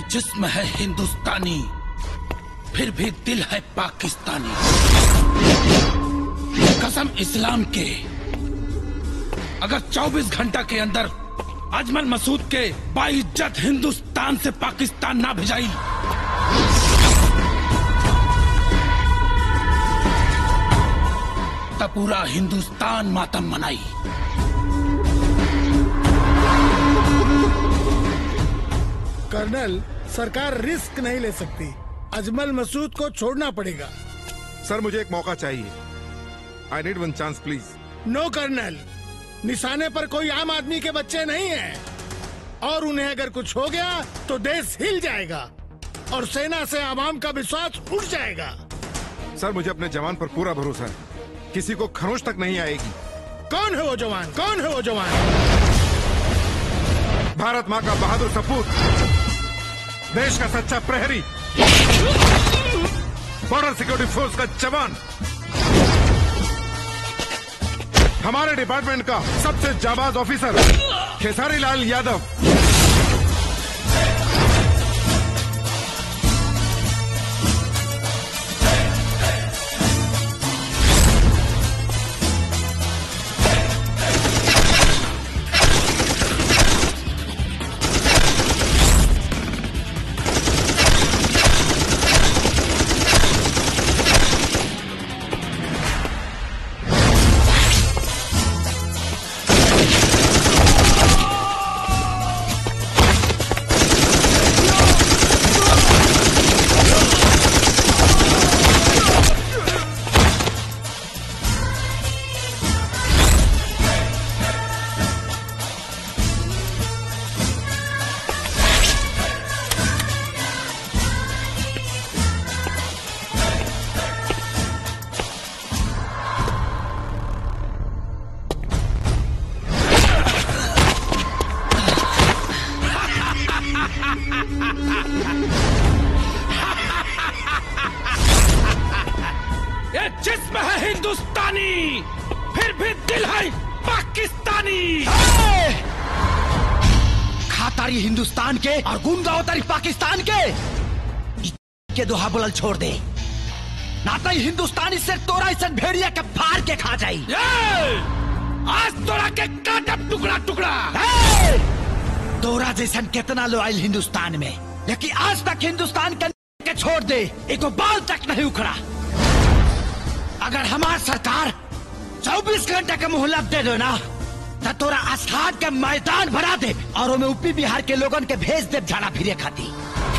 जिस्म है हिंदुस्तानी फिर भी दिल है पाकिस्तानी कसम इस्लाम के अगर 24 घंटा के अंदर अजमल मसूद के बाइज्जत हिंदुस्तान से पाकिस्तान ना भिजाई तब पूरा हिंदुस्तान मातम मनाई कर्नल सरकार रिस्क नहीं ले सकती अजमल मसूद को छोड़ना पड़ेगा सर मुझे एक मौका चाहिए I need one chance please no colonel निशाने पर कोई आम आदमी के बच्चे नहीं हैं और उन्हें अगर कुछ हो गया तो देश हिल जाएगा और सेना से आवाम का विश्वास उठ जाएगा सर मुझे अपने जवान पर पूरा भरोसा है किसी को खरोच तक नहीं आएगी कौन है वो जवान कौन है वो जवान भारत माँ का बहादुर सपूत देश का सच्चा प्रहरी बॉर्डर सिक्योरिटी फोर्स का जवान हमारे डिपार्टमेंट का सबसे जाबाज ऑफिसर खेसारी लाल यादव ये जिस्म है हिंदुस्तानी फिर भी दिल है पाकिस्तानी खातारी हिंदुस्तान के और गुंगावतारी पाकिस्तान के इ- के दोहा बुलल छोड़ दे नाता ही हिंदुस्तानी से तोरा इसे भेड़िया के फाड़ के खा जाई ये! आज तोरा के काटब टुकड़ा टुकड़ा ए! तोरा जैसन कितना लो आयल हिंदुस्तान में लेकिन आज तक हिंदुस्तान के के छोड़ दे एको बाल तक नहीं उखड़ा अगर हमार सरकार 24 घंटे का मोहलत दे दो ना तो तोरा आस्थान के मैदान भरा दे और ओमे यूपी बिहार के लोगन के भेज दे झाड़ा फिरे खाती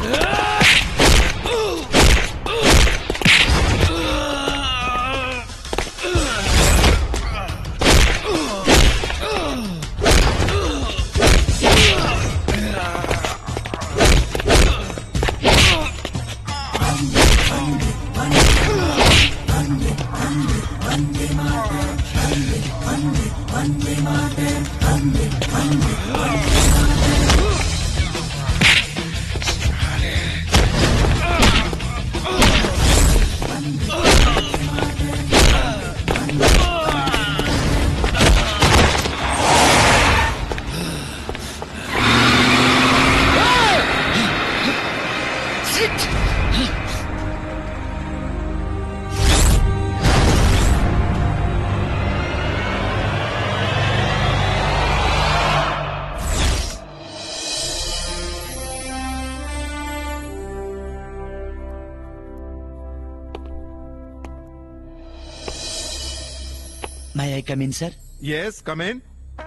मैं आई कम इन सर यस कम इन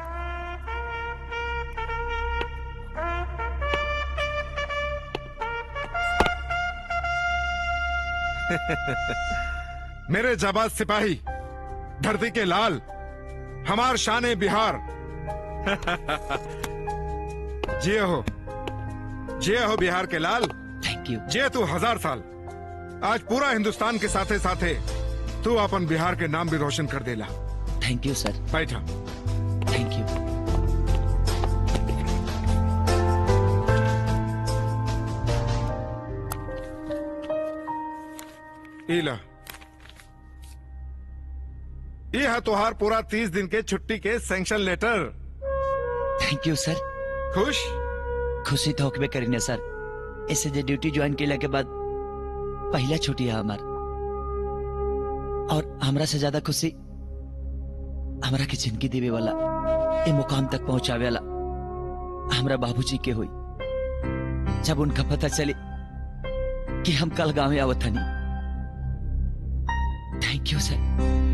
मेरे जाबाज सिपाही धरती के लाल हमार शान बिहार जिए हो जिए हो बिहार के लाल थैंक यू जिए तू हजार साल आज पूरा हिंदुस्तान के साथे साथे तू अपन बिहार के नाम भी रोशन कर देला थैंक यू सर बैठा थैंक यू इला ये है तुहार पूरा तीस दिन के छुट्टी के sanction letter thank you sir खुश खुशी तो होकबे करीने सर ऐसे जे ड्यूटी ज्वाइन केला के बाद पहला छुट्टी है हमार और हमरा से ज्यादा खुशी हमरा के जिंदगी देवे वाला ए मुकाम तक पहुंचावे वाला हमरा बाबूजी के हुई जब उनका पता चले कि हम कल गांव में आवत हनी थैंक यू सर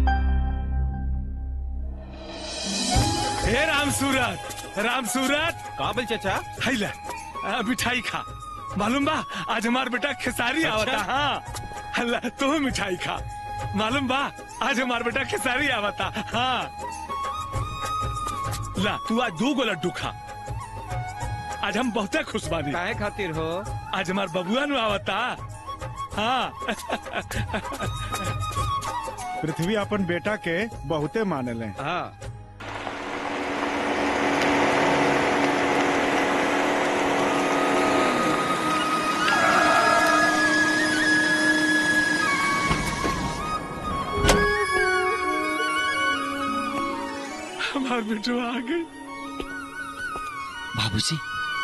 हे राम सूरत राम सूरत काबिल चाचा हैला आ, मिठाई खा मालूम बा आज हमार बेटा खेसारी आवता हाँ हल्ला तू मिठाई खा मालूम बा आज हमार बेटा खेसारी आवता हाँ ला तू आज दो गो लड्डू खा आज हम बहुते खुश बानी काहे खातिर हो आज हमार बबुआ नु आवता हाँ पृथ्वी अपन बेटा के बहुते मानले हाँ हमार बेटो आ गई बाबूजी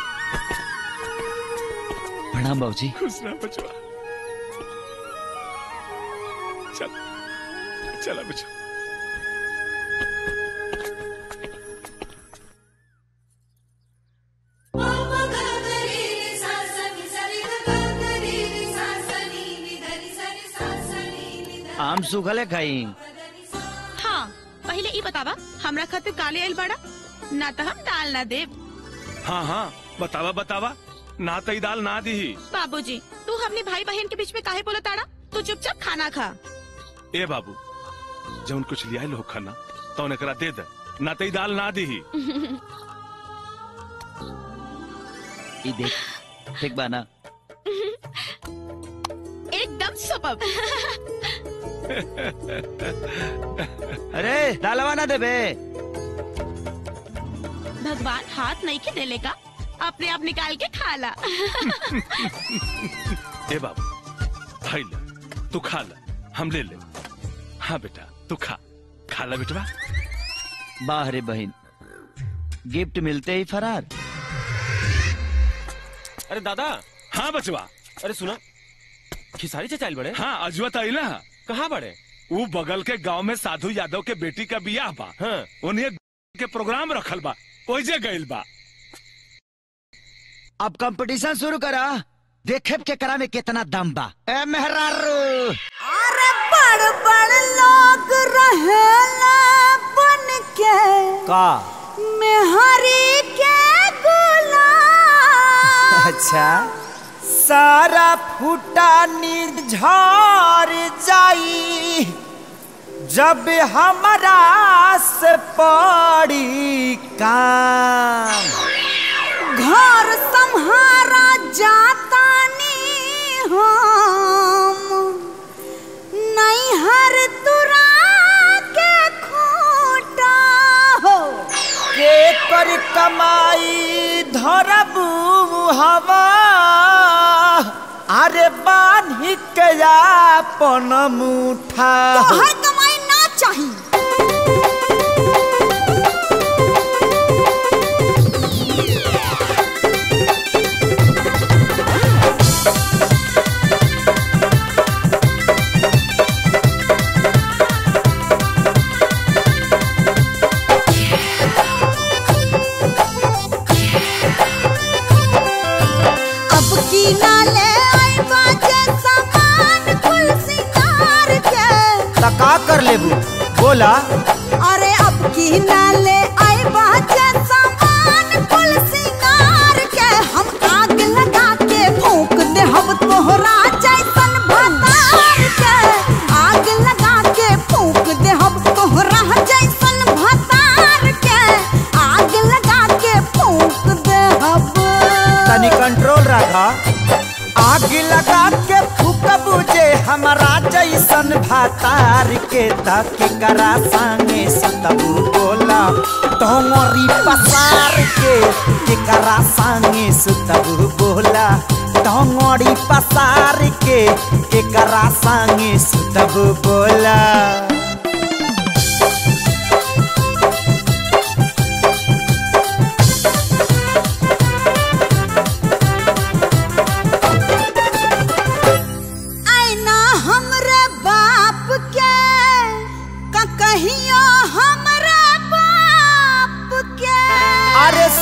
प्रणाम बाबूजी खुश रह बचवा चल चला बचवा आम सूखले खाई हाँ पहले ई बतावा हमरा खातिर काले आइल बड़ा ना तो हम दाल ना देब हाँ हाँ बतावा बतावा ना तई दाल ना दी बाबूजी तू हमने भाई बहन के बीच में काहे बोला ताड़ा तू चुपचाप खाना खा ए बाबू जौन कुछ लिया लो खाना तो एकरा दे दे ना तई दाल ना दी ई देख ठीक बा ना एकदम सुपर अरे दालवा ना देबे भगवान हाथ नहीं के देले का अपने आप निकाल के खा ला ए बाबू भाई ले तू खा ले हम ले ले हाँ बेटा तू खा खा ले बेटवा वाह रे बहन गिफ्ट मिलते ही फरार अरे दादा हाँ बचवा अरे सुना खिसारी चाचा आइल बड़े हाँ अजवा तो आइला कहाँ बड़े वो बगल के गांव में साधु यादव के बेटी का बियाह बा हाँ उन्हें के प्रोग्राम रखल बा ओइजे गइल बा अब कंपटीशन शुरू करा देखे के करा में कितना दम बा ए मेहरारू अरे बड़ बड़ लोग रहेला बन के का मेहरी के गुलाम अच्छा सारा फूटा झर जाई जब हमरा से पड़ी काम घर संहारा जाता नी हम नहीं हर तुरा के खूटा हो के कर कमाई धरबू हवा अरे बान्ही के अपन मुठा तोहर कमाई ना चाहिए अब की नाले आई बाजे सामान कुल सिंगार के का कर लेबू बोला अरे अब की नाले आई बाजे सामान कुल सिंगार के हम आग लगा के फूंक दे हम तोहरा जैसन भतार के आग लगा के फूंक दे हम तोहरा जैसन भतार के आग लगा के फूंक दे हम तनी कंट्रोल रखा आग लगा के फूक बुझे हमारा जैसन भातार के तक करा संगे सुतबू बोला तोमरी पसार के केकरा संगे सुतबू बोला तोमरी पसार के केकरा संगे सुतबू बोला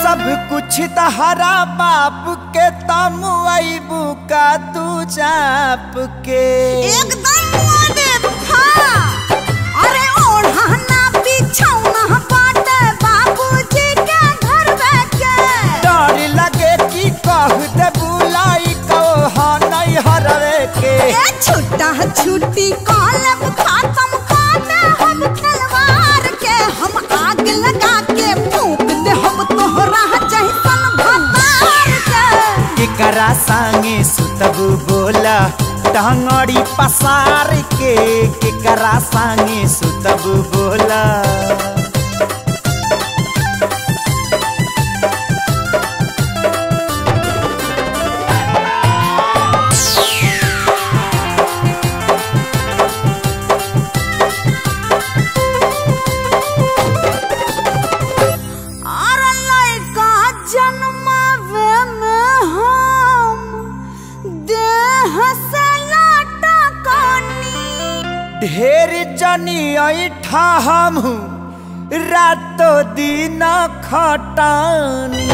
सब कुछ तहरा बाप के तम अबू का तू चाप के एकदम वाजिब, हाँ। अरे ओढ़ाना बिछौना बाटे बाबूजी के घर के डर लगे कि कह दे बुलाई कहो नहीं हरवे के ए छुट्टा छुट्टी कॉलब खत्म खाते हम खिलवाड़ के हम आग लगा के फूक दे हम तोहरा जैसन भतार के केकरा संगे सुतबू बोला टंगड़ी पसार के केकरा संगे सुतबू बोला अरे लइका जन्मावे में हम देह से लाटा कानी ढेर जनी ऐठा हम रातो दिन खटानी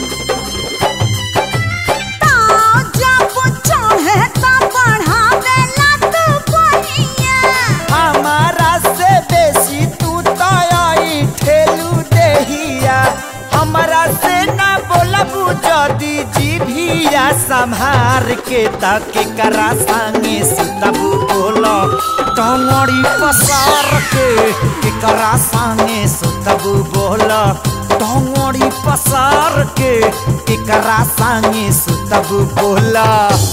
ताव जब चढ़े त बढ़ावे लत बहिया हमारा से बेसी तू तई ठेलू देहिया हमारा से ना बोलबू जदी जीभिया संभार के ताके करा संगे सुतबू बोलो टंगड़ी पसार के के करा संगे सुतबू बोलो टंगड़ी पसार के के करा संगे सुतबू बोला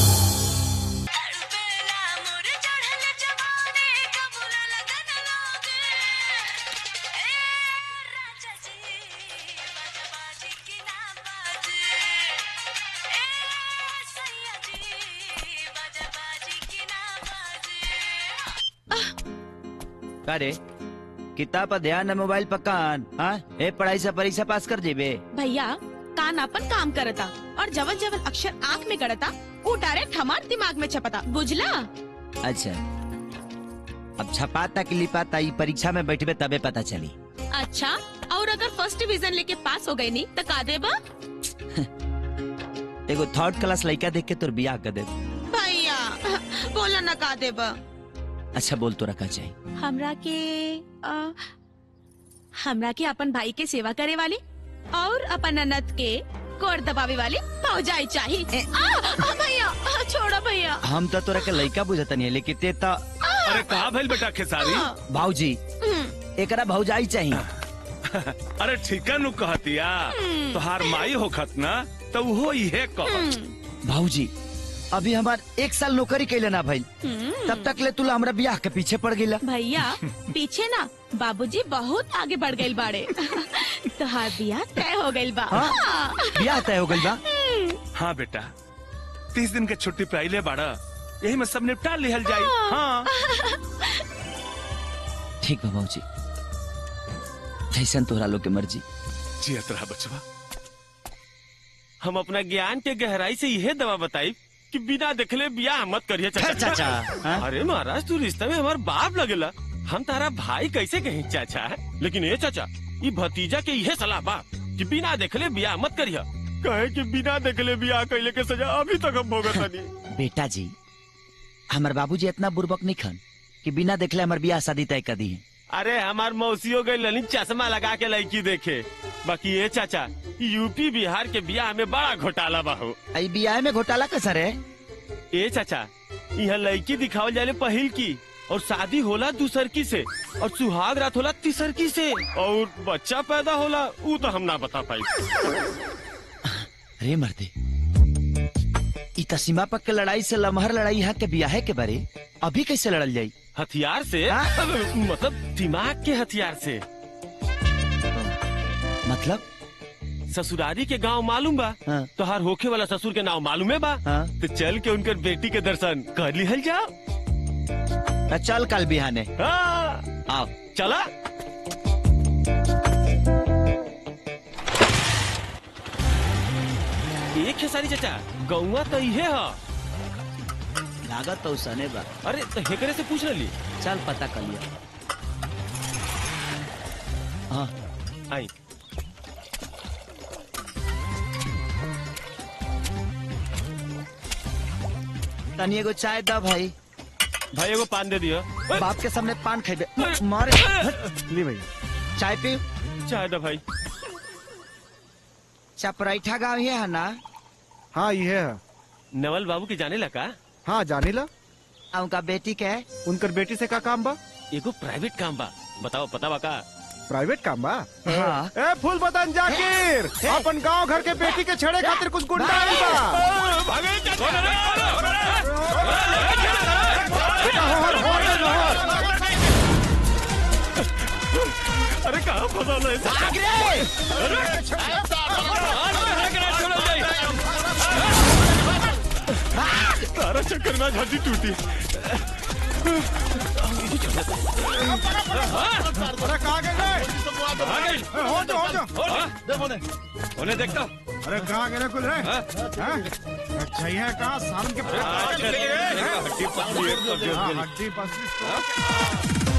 अरे किताब पर ध्यान है मोबाइल पर कान हाँ ए पढ़ाई से परीक्षा पास कर जेबे भैया कान अपन काम करता और जवन जवन अक्षर आँख में गड़ता वो डायरेक्ट हमार दिमाग में छपता बुझला अच्छा अब छपाता कि लिपाता ई परीक्षा में बैठबे तबे पता चली अच्छा और अगर फर्स्ट डिवीजन लेके पास हो गई नहीं तो का देबा एगो थर्ड क्लास लड़का देख के तोर बियाह कर दे भैया बोला ना का देबा अच्छा बोल तो रखा चाहिए हमरा के अ, हमरा के अपन भाई के सेवा करे वाली और अपन ननद के कोर दबावे वाली फौजाई चाहिए आ, आ, भैया आ, छोड़ो भैया हम तो तोरा के लड़का बुझतनी लेकिन ते तो अरे कहा भइल बेटा खेसारी भाऊजी एकरा भौजाई चाहिए अरे ठीका नु कहतिया तोहार माई होखत ना तो वो इहे कहत भाऊजी अभी हमार एक साल नौकरी कैले ना भाई तब तक ले तुला हमरा बियाह के पीछे पड़ गईला भैया पीछे ना बाबूजी बहुत आगे बढ़ गए बाड़े तोहार बियाह तय हो गइल बा हाँ? हाँ। बियाह तय हो गइल बा हाँ बेटा तीस दिन के छुट्टी पे आइले बाड़ा यही में सब निपटा लिहल जाई हाँ ठीक बा भाऊजी जैसन तोहरा लोग के मर्जी जियत रहा बचवा हम अपना ज्ञान के गहराई से यह दवा बताई कि बिना देखले बियाह मत करिए चाचा चाचा, हाँ? अरे महाराज तू रिश्ते में हमार बाप लगेला हम तारा भाई कैसे कहीं चाचा लेकिन ये चाचा ये भतीजा के यह सलाह बा कि बिना देखले बियाह मत करिए कहे कि बिना देखले बियाह कैले के सजा अभी तक हम भोगत नहीं बेटा जी हमार बाबूजी इतना बुर्बक नहीं खन कि बिना देखले हमार बियाह शादी तय कर दी है अरे हमार मौसियों गई ललित चश्मा लगा के लड़की देखे बाकी ये चाचा यूपी बिहार के बियाह में बड़ा घोटाला बा हो आई बियाह में घोटाला कैसा रे ए चाचा यहाँ लड़की दिखावल जाले पहिल की और शादी होला दूसर की से और सुहाग रात होला तीसर की से और बच्चा पैदा होला वो तो हम ना बता पाई रे मर्दे ई त सीमा पक के लड़ाई से लमहर लड़ाई यहाँ के बियाहे के बारे अभी कैसे लड़ल जाई हथियार से हाँ? मतलब दिमाग के हथियार से मतलब ससुरारी के गांव मालूम बा हाँ। तोहार होखे वाला ससुर के नाम मालूम है बा हाँ। तो चल के उनकर बेटी के दर्शन कर लिहल जाओ त चल कल बिहाने हाँ, आओ चला एक है सारी चाचा गौवा तो इहे है लागत तो सने बा अरे तो हेकरे से पूछ ली चल पता कर लिया हाँ आई तनी एगो चाय द भाई भाई एगो पान दे दियो बाप के सामने पान खेबे मारे ली भैया चाय पी चाय दो भाई चपराइठा गाँव ही है ना हाँ ये है नवल बाबू की जाने लगा हाँ जानी ला आ उनका बेटी के है उनकर बेटी से का काम बा एगो प्राइवेट काम बा बताओ पता बा का प्राइवेट काम बा हाँ ए फूल बदन जाकिर अपन गांव घर के बेटी के छेड़े खातिर कुछ गुंडा आइल बा अरे कहाँ फंसा है तारा चक्कर में हड्डी टूटी अरे कहाँ गए रे? ए, हो जा हो जा उन्हें देखता अरे कहाँ गए रे कुल रे हाँ? अच्छा ये है कहाँ सालन के हड्डी पतली है, तो गिर हाँ, गई। हड्डी पसली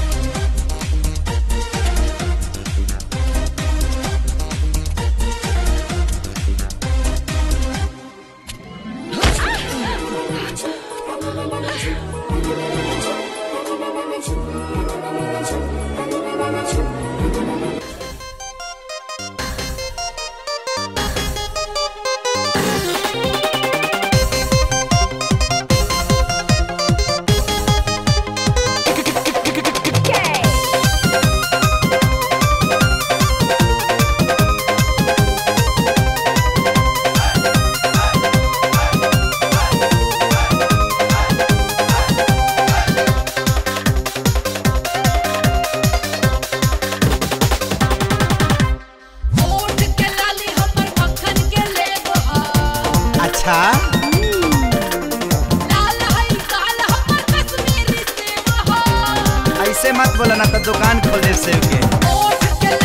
अच्छा ऐसे मत बोला ना तो दुकान खोल दे सेव के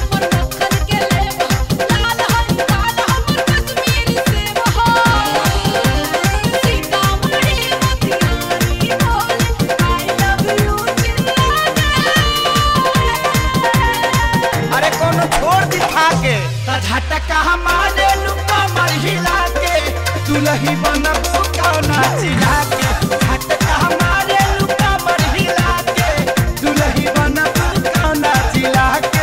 अरे कोनो छोड़ दिखा के झटका हमारे लुका मर हिला के दुलही बनबू कौना चिढ़ा के झटका हमारे लुका मर हिला के दुलही बनबू कौना चिढ़ा के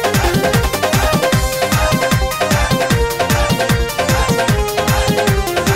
Thank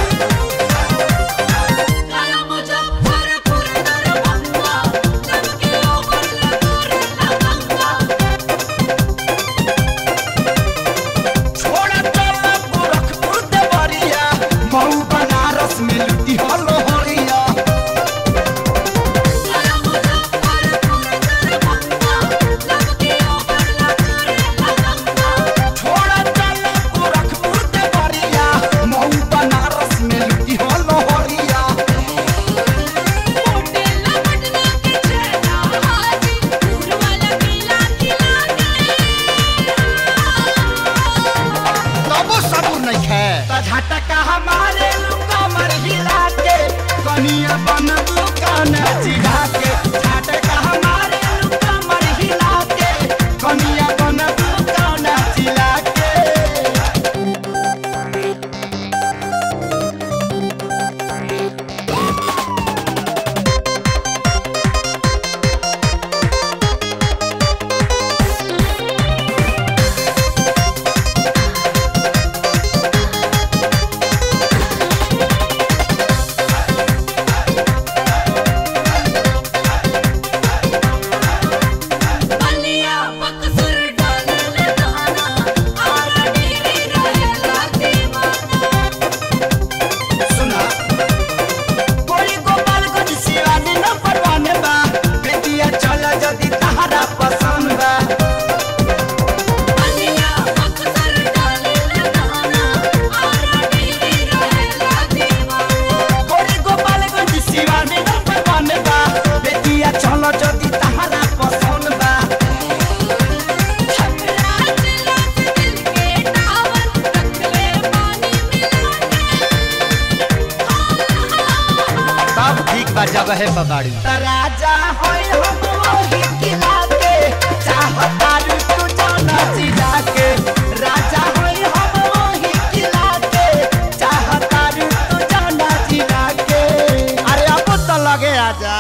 बाड़ी राजा होय हम वही किला के चाहता रू तू जाना जिला के राजा होय हम वही किला के चाहता रू तू जाना जिला के अरे अब तो लगे आजा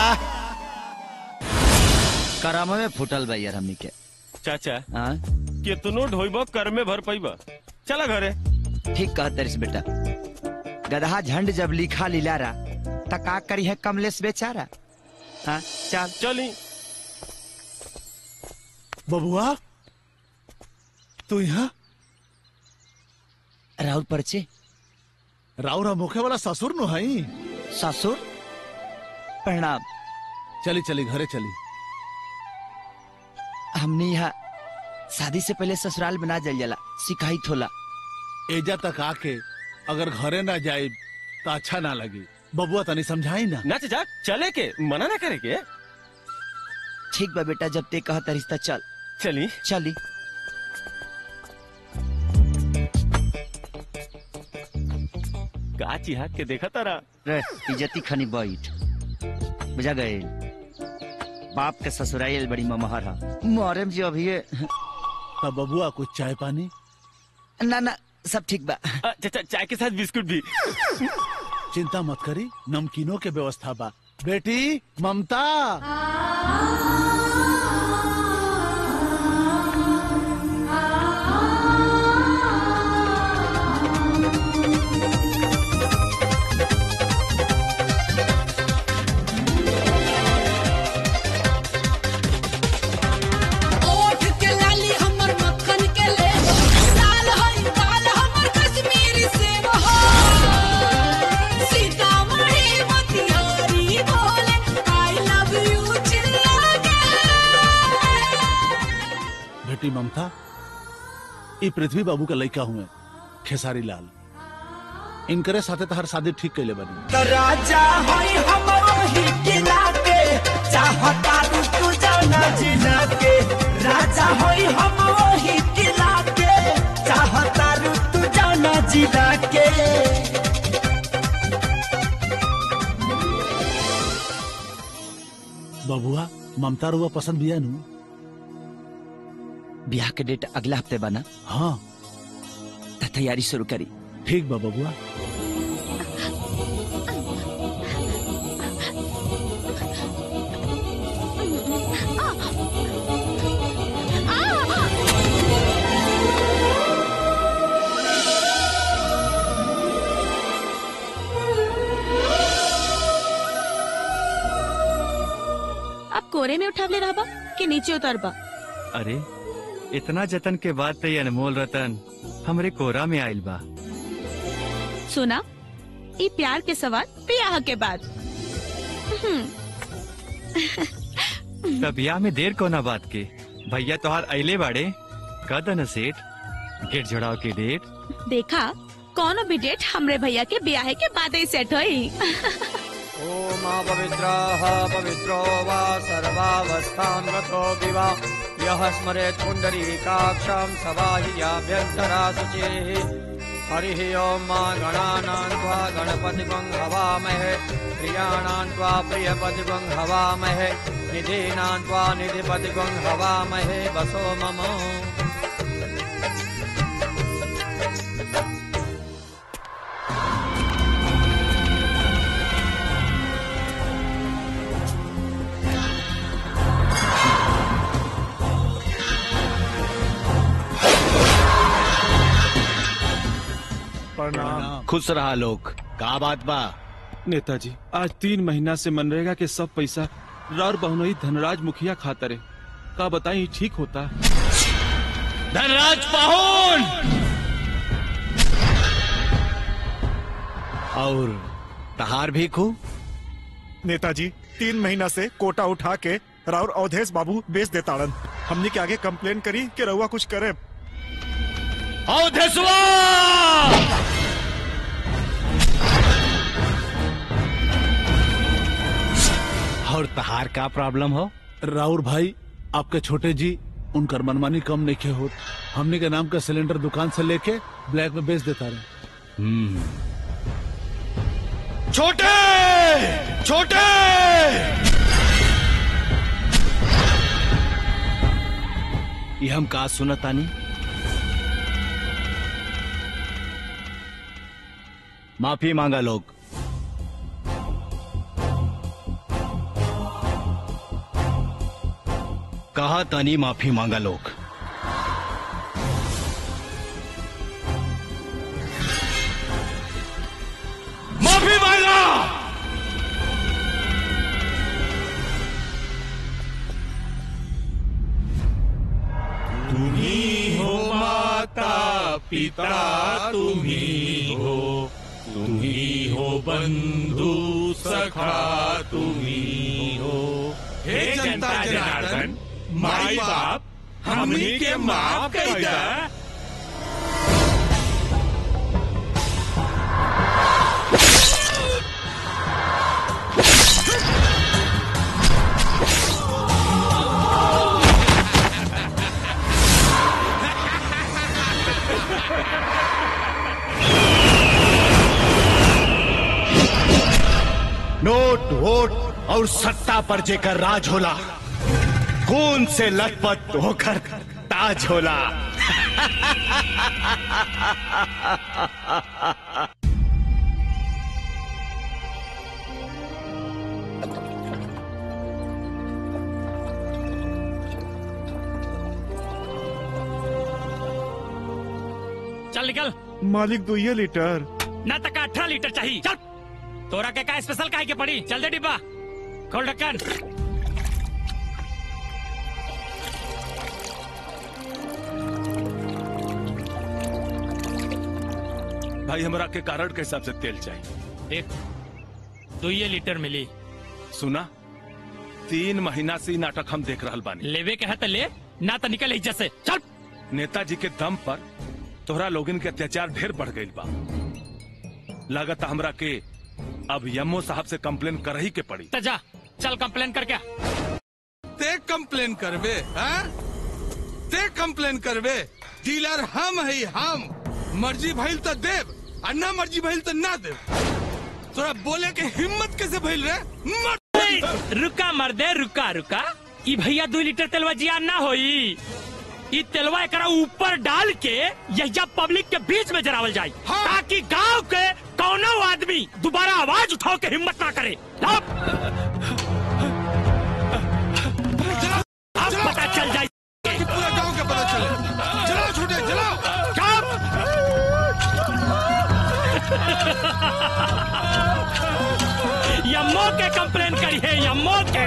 करामा में फुटल बा यार हमनी के चाचा हाँ कितनो ढोइब कर में भर पैबा चला घरे ठीक कह तरिस बेटा गधा झंड जब लिखा लीलारा त का करी है कमलेश बेचारा हाँ चल चली बबुआ तू यहाँ राहुल परचे राउरा मुखे वाला ससुर नु हई ससुर प्रणाम चली चली घरे चली हमने यहाँ शादी से पहले ससुराल बना जल जाला शिकायत होला एजा तक आके अगर घरे ना जाए तो अच्छा ना लगी बबुआ तनी समझाई ना ना चाचा चले के मना ना करे के ठीक बा बेटा जब ते कहता रिश्ता चल चली चली का चिहा के देखा तारा रे इज्जती खनी बैठ बुझा गए बाप के ससुराल बड़ी ममहर है मोहरम जी अभी तब बबुआ कुछ चाय पानी ना ना सब ठीक बा अ, चाचा चाय के साथ बिस्कुट भी चिंता मत करी नमकीनों के व्यवस्था बा बेटी ममता ओठ के लाली हमर मक्खन के ले लाल हई लाल हमर कश्मीरी सेब हो सीतामढ़ी मोतिहारी बोले आई लव यू चिल्ला के बेटी ममता ई पृथ्वी बाबू का लड़का हुए खेसारी लाल इनकरे साथे तहर शादी ठीक कैले बनी राजा होय हम वही किला के चाहता रू तू जाना जिला के राजा होय हम वही किला के चाहता रू तू जाना जिला के बबुआ ममता रुआ पसंद बिया नु ब्याह के डेट अगला हफ्ते बना हाँ त तैयारी शुरू करी ठीक बा बबुआ अब कोरे में उठावले रहबा कि नीचे उतरबा अरे इतना जतन के बाद ते ये अनमोल रतन हमरे कोरा में आइल बा सुना ये प्यार के सवाल ब्याह के बाद हम्म, तब ब्याह में देर कोना बात के भैया तोहार अइले बाड़े कद न सेठ गेट जोड़ाव के डेट देखा कौनो भी डेट हमरे भैया के ब्याह के बाद ही सेट होई ओम पवित्रः पवित्रो वा सर्वावस्थां गतो विवा यः स्मरेत् पुण्डरीकाक्षं सवाहियाभ्यन्तरा शुचिः हरिः ॐ मा गणानां त्वा गणपतिगं हवामहे प्रियाणां त्वा प्रियपतिगं हवामहे निधीनां त्वा निधिपतिगं हवामहे वसो मम प्रणाम खुश रहा लोग का बात बा नेताजी आज तीन महीना से मनरेगा के सब पैसा रार बहुनई धनराज मुखिया खातरे का बताई ठीक होता धनराज पाहुन और तहार भी खू नेताजी तीन महीना से कोटा उठा के राउर अवधेश बाबू बेच देताड़न हमने के आगे कंप्लेन करी कि रउआ कुछ करे अवधेशवा और तहार का प्रॉब्लम हो राउर भाई आपके छोटे जी उनकर मनमानी कम नहीं के होत हमने के नाम का सिलेंडर दुकान से लेके ब्लैक में बेच देता रहे छोटे छोटे ये हम का सुनतानी माफी मांगा लोग कहा तानी माफी मांगा लोग माफी मांगा तुम्ही हो माता पिता तुम्ही हो तुम्ही हो बंधू सखा तुम्ही हो हे जनता जनार्दन माई बाप हमनी के माफ कर दा नोट वोट और सत्ता पर जेकर राज होला खून से लथपथ होकर ताज होला चल निकल मालिक दो ये लीटर ना तक अठारह लीटर चाहिए चल तोरा के का स्पेशल काहे के पड़ी चल दे डिब्बा खोल ढक्कन भाई हमरा के कारण के हिसाब से तेल चाहिए देख दो ये लीटर मिली सुना तीन महीना से ई नाटक हम देख रहल बानी लेवे के है तो ले ना तो निकल इज्जत से चल नेताजी के दम पर तोहरा लोगन के अत्याचार ढेर बढ़ गई बा लागत हमरा के अब यमो साहब से कंप्लेन कर ही के पड़ी तो जा चल कंप्लेन कर क्या ते कंप्लेन करबे हैं? ते कंप्लेन करबे डीलर हम है हम मर्जी भइल तो देव और ना मर्जी भइल तो ना देव तोरा बोले के हिम्मत कैसे भइल रे मर रुका मर्दे रुका रुका ई भैया दो लीटर तेलवा जिया ना होई ई तेलवा एकरा ऊपर डाल के यहिया पब्लिक के बीच में जरावल जाए ताकि गांव के कौनो आदमी दोबारा आवाज उठाओ के हिम्मत ना करे अब अब पता चल जाए पूरा गांव के पता चले चलाओ छोटे चलाओ यम्मो के कंप्लेन करी है यम्मो के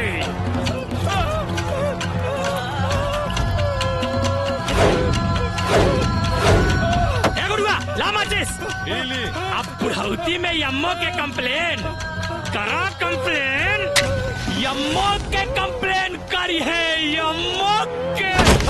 ए गुरुआ ला माचिस अब बुढ़ौती में यम्मो के कंप्लेन करा कंप्लेन यम्मो के कंप्लेन करी है यम्मो के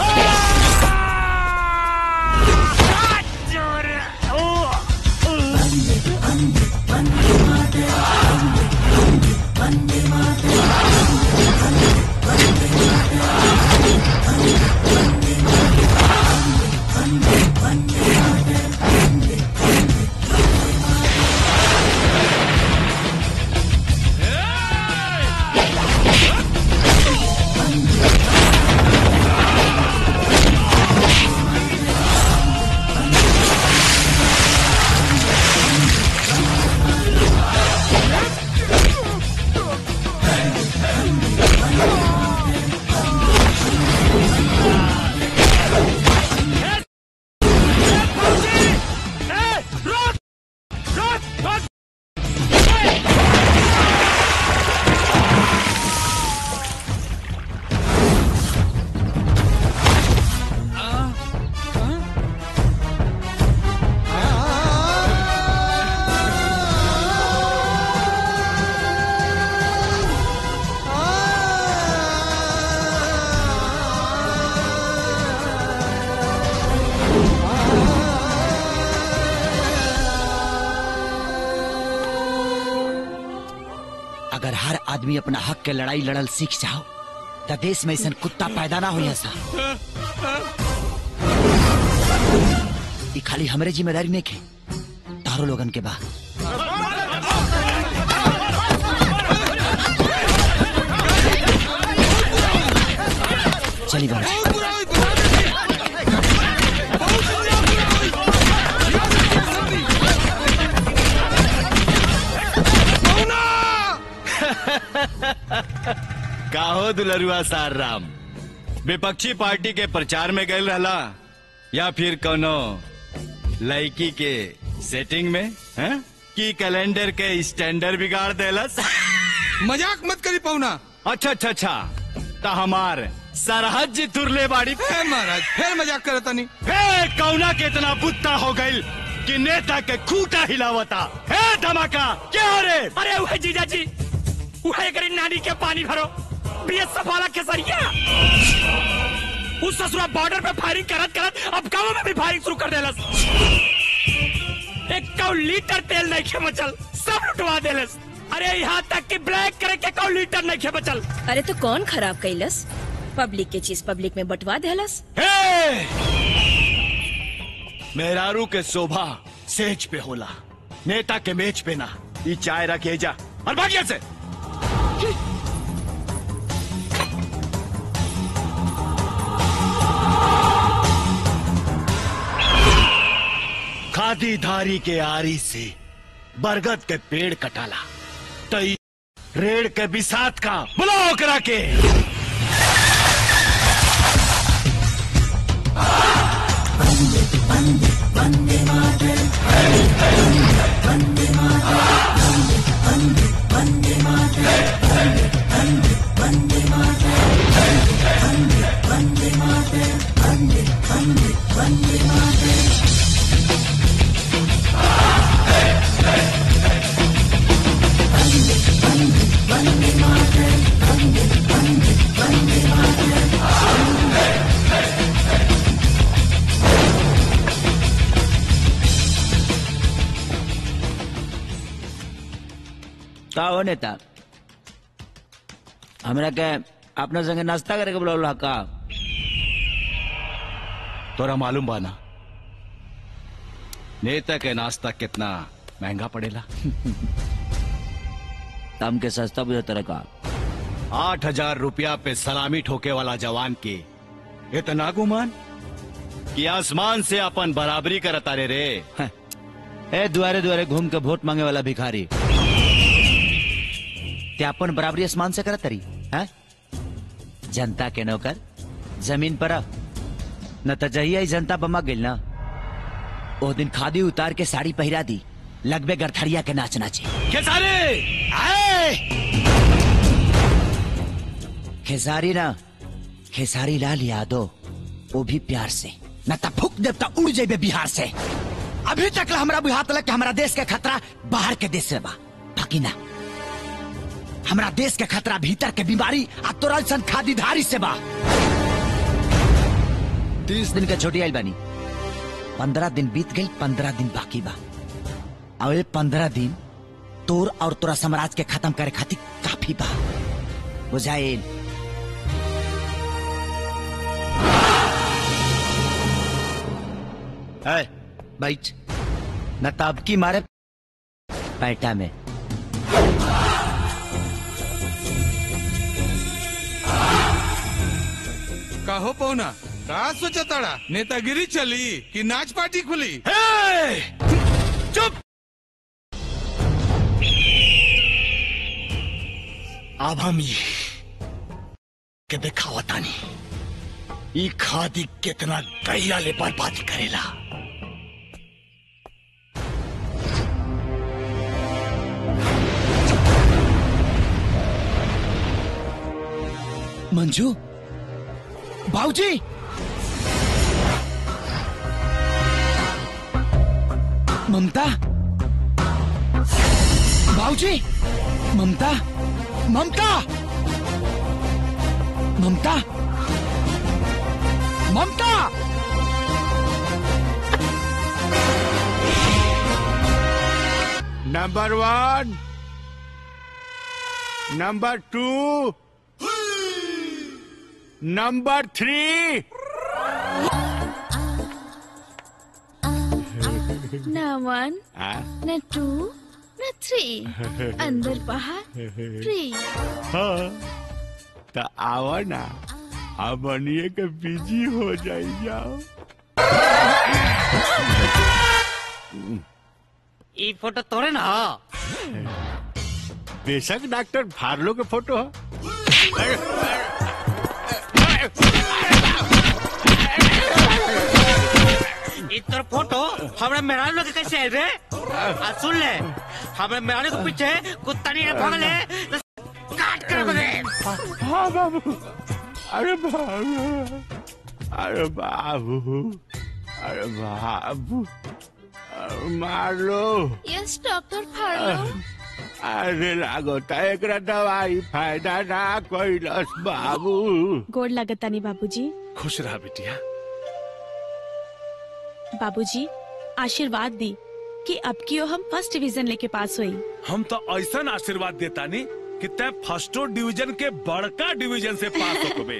अगर हर आदमी अपना हक के लड़ाई लड़ल सीख जाओ तो देश में ऐसा कुत्ता पैदा ना हो सा ई खाली हमरे जिम्मेदारी नहीं के तारो लोगन के बा चली बाबा काहो दुलरुआ सार राम विपक्षी पार्टी के प्रचार में गए रहला या फिर कोनो लड़की के सेटिंग में हैं? की कैलेंडर के स्टैंडर्ड बिगाड़ देलस मजाक मत करी पौना अच्छा अच्छा अच्छा तो हमार सरहद जी तुरले बाड़ी है महाराज फिर मजाक करता नहीं हे कौना के इतना बुत्ता हो गई कि नेता के खूटा हिलावता हे धमाका क्या हो रे अरे वह जीजा जी वह करी नानी के पानी भरो बीएसएफ वाला केसरिया उस ससुरा बॉर्डर पे फायरिंग करत करत अब गाँव में भी फायरिंग शुरू कर देलस एक कौ लीटर तेल नहीं खे बचल सब लुटवा देलस अरे यहाँ तक कि ब्लैक करे के कौ लीटर नहीं खे बचल अरे तो कौन खराब कैलस पब्लिक के चीज पब्लिक में बंटवा देलस हे मेहरारू के शोभा सेज पे होला नेता के मेज पे ना ई चाय रखे जा और भागिया से खादी धारी के आरी से बरगद के पेड़ कटाला तई रेड़ के बिसात का बुलाओ करा के का हो नेता हमरा के अपना संगे नाश्ता करे के बोला का तोरा मालूम बाना नेता के नाश्ता कितना महंगा पड़ेला तम के सस्ता बुझे तरह का आठ हजार रुपया पे सलामी ठोके वाला जवान के इतना गुमान कि आसमान से अपन बराबरी करता रे रे ए दुआरे दुआरे घूम के वोट मांगे वाला भिखारी ते अपन बराबरी आसमान से करत तरी हैं जनता के नौकर जमीन पर आ। न त जहिया ही जनता बमा गेल ना ओ दिन खादी उतार के साड़ी पहिरा दी लगबे गरथड़िया के नाच नाचे खेसारी आए खेसारी ना खेसारी लाल यादव वो भी प्यार से न त फूक देवता उड़ जेबे बिहार से अभी तक ला हमरा बुझात लग कि हमरा देश के खतरा बाहर के देश से बा बाकी ना हमरा देश के खतरा भीतर के बीमारी आ तोरा सन खादीधारी से बा तीस दिन के छोटी आइल बानी पंद्रह दिन बीत गई पंद्रह दिन बाकी बा अवे पंद्रह दिन तोर और तोरा साम्राज्य के खत्म करे खातिर काफी बा बुझाइल है बैठ न ताबकी मारे पैटा में कहो पौना का सोचा ताड़ा नेतागिरी चली कि नाच पार्टी खुली चुप अब हम ये के दिखावता नहीं ई खादी कितना गैया ले बर्बादी करेला मंजू बाबूजी ममता बाबूजी Mamta Mamta Mamta Mamta number one number two number three न वन न टू न थ्री अंदर बाहर फ्री हाँ तो आओ ना अब बनिए के बिजी हो जाई जाओ ई फोटो तोरे ना बेशक डॉक्टर फार्लो के फोटो है इतर फोटो हमरा मेहरारू लोग के कैसे आयल रे आ सुन ले हमरा मेहरारू के पीछे कुत्ता नहीं भागले तो काट कर बगे हाँ बाबू अरे बाबू अरे बाबू अरे बाबू अरे मार लो यस डॉक्टर फाड़ो अरे लागता एकरा दवाई फायदा ना कैलस बाबू गोड़ लगतानी बाबूजी खुश रहा बिटिया बाबूजी आशीर्वाद दी कि अब की हम फर्स्ट डिवीजन लेके पास हुई हम तो ऐसा आशीर्वाद देता नहीं कि तय फर्स्टो डिवीजन के बड़का डिवीजन से पास होकबे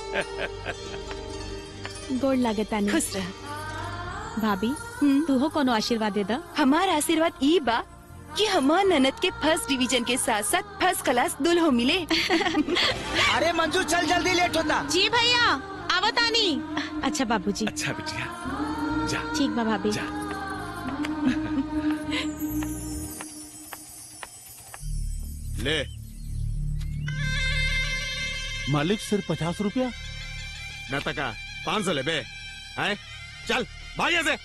गोड़ लगतानी खुश रह भाभी तू हो कोनो आशीर्वाद दे दा हमार आशीर्वाद ई बा कि हमार ननद के फर्स्ट डिवीजन के साथ साथ फर्स्ट क्लास दुल्हो मिले अरे मंजू चल जल्दी लेट होता जी भैया आवतानी अच्छा बाबूजी अच्छा बिटिया जा ठीक बा भाभी ले मालिक सिर्फ पचास रुपया न तका पाँच सौ ले बे है चल भाग से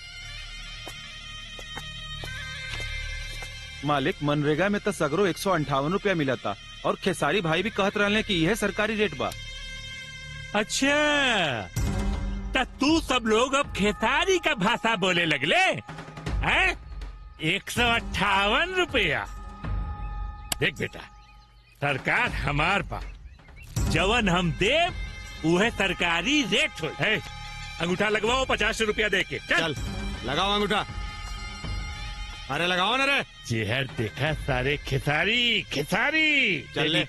मालिक मनरेगा में तो सगरो एक सौ अंठावन रूपया मिला था और खेसारी भाई भी कहत रहे कि यह सरकारी रेट बा अच्छा त तू सब लोग अब खेसारी का भाषा बोले लगले हैं एक सौ अट्ठावन रुपया देख बेटा सरकार हमार बा जवन हम देव उहे सरकारी रेट हो है अंगूठा लगवाओ पचास रुपया दे के चल लगाओ अंगूठा अरे लगाओ ना रे चेहर देखा सारे खेसारी खेसारी चल ले।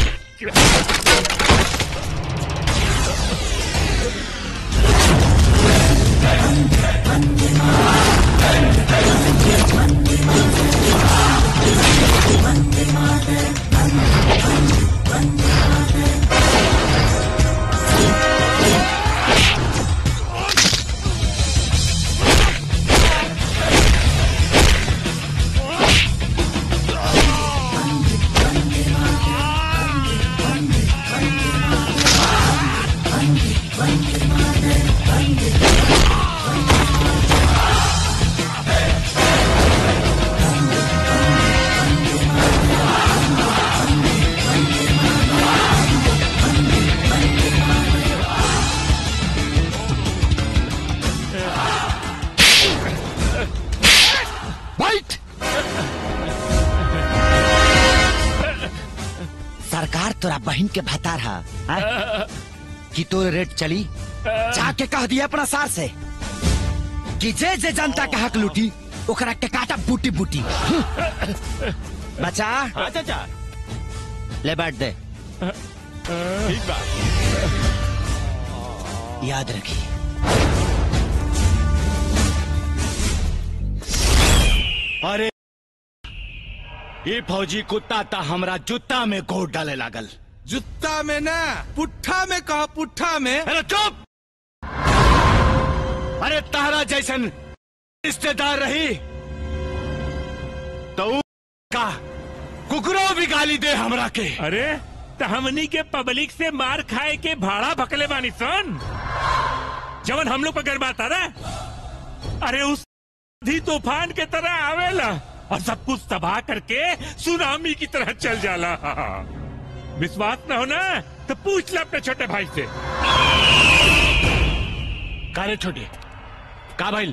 बैठ सरकार तोरा बहन के भतार हा हाँ? कि तोर रेट चली जाके कह दिया अपना सार से कि जे जे जनता के हक लूटी ओकरा के काटा बूटी बूटी बचा हाँ चाचा ले बैठ दे ठीक बा याद रखी अरे ये फौजी कुत्ता ता हमरा जूता में गोड़ डाले लागल जुत्ता में ना पुट्ठा में कहा पुट्ठा में अरे चुप अरे तारा जैसन रिश्तेदार रही तो ऊ का कुकरो भी गाली दे हमरा के अरे तो हमनी के पब्लिक से मार खाए के भाड़ा भकले बानी सन जवन हम लोग पर गरबाता रे अरे उस आंधी तूफान के तरह आवेला और सब कुछ तबाह करके सुनामी की तरह चल जाला विश्वास न हो ना तो पूछ ले अपने छोटे भाई से कारे छोटे का भाई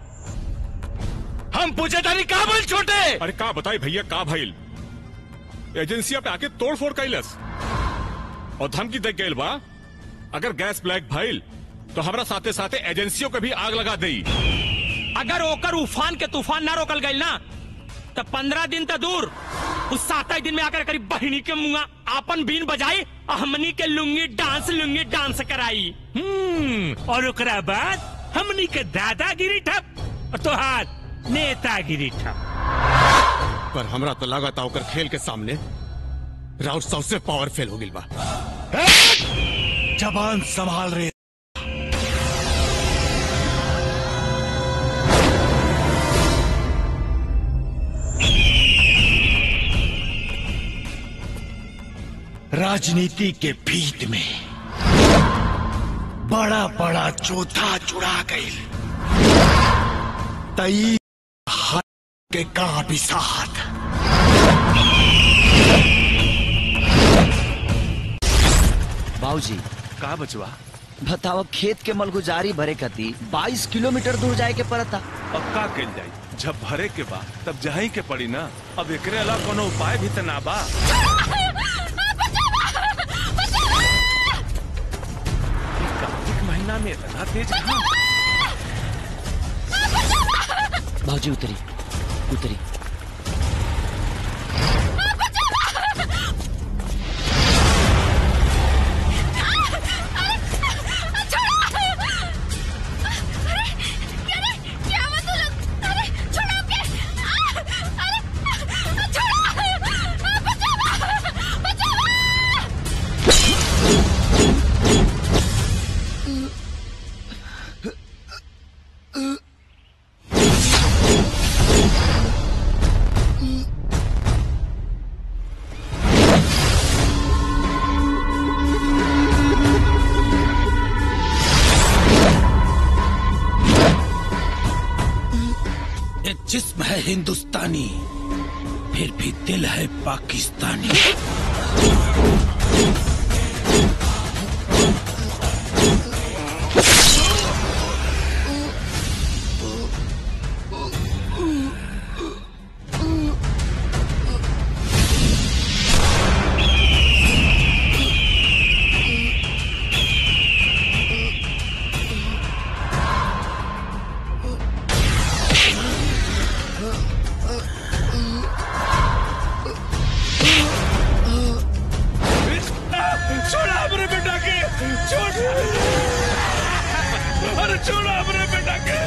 हम पूछे तारी का भाई छोटे अरे का बताई भैया का भइल एजेंसिया पे आके तोड़ फोड़ कैलस और धमकी दे गइल बा अगर गैस ब्लैक भइल तो हमरा साथे साथे एजेंसियों के भी आग लगा देई अगर ओकर उफान के तूफान ना रोकल गई ना तो पंद्रह दिन तक दूर उस सात ही दिन में आकर करीब बहिनी के मुंगा आपन बीन बजाई और हमनी के लुंगी डांस लुंगी डांस कराई हम्म और ओकरा बाद हमनी के दादागिरी ठप और तोहार नेतागिरी ठप पर हमरा तो लागत ओकर खेल के सामने राउत सबसे पावर फेल हो गिल बा जबान संभाल रहे राजनीति के भीत में बड़ा बड़ा चौथा चुरा गई तई हाथ के का बिसात बाबूजी का बचवा बताओ खेत के मलगुजारी भरे कती 22 किलोमीटर दूर जाए के पड़ता अब का कल जाई जब भरे के बा तब जाही के पड़ी ना अब एकरे अलावा कोनो उपाय भी त ना बा ई कार्तिक महीना में इतना तेज कहाँ? बाबूजी उतरी उतरी ये जिस्म है हिंदुस्तानी फिर भी दिल है पाकिस्तानी छोड़ा अपने बेटा के छोड़ अरे छोड़ा अपने बेटा के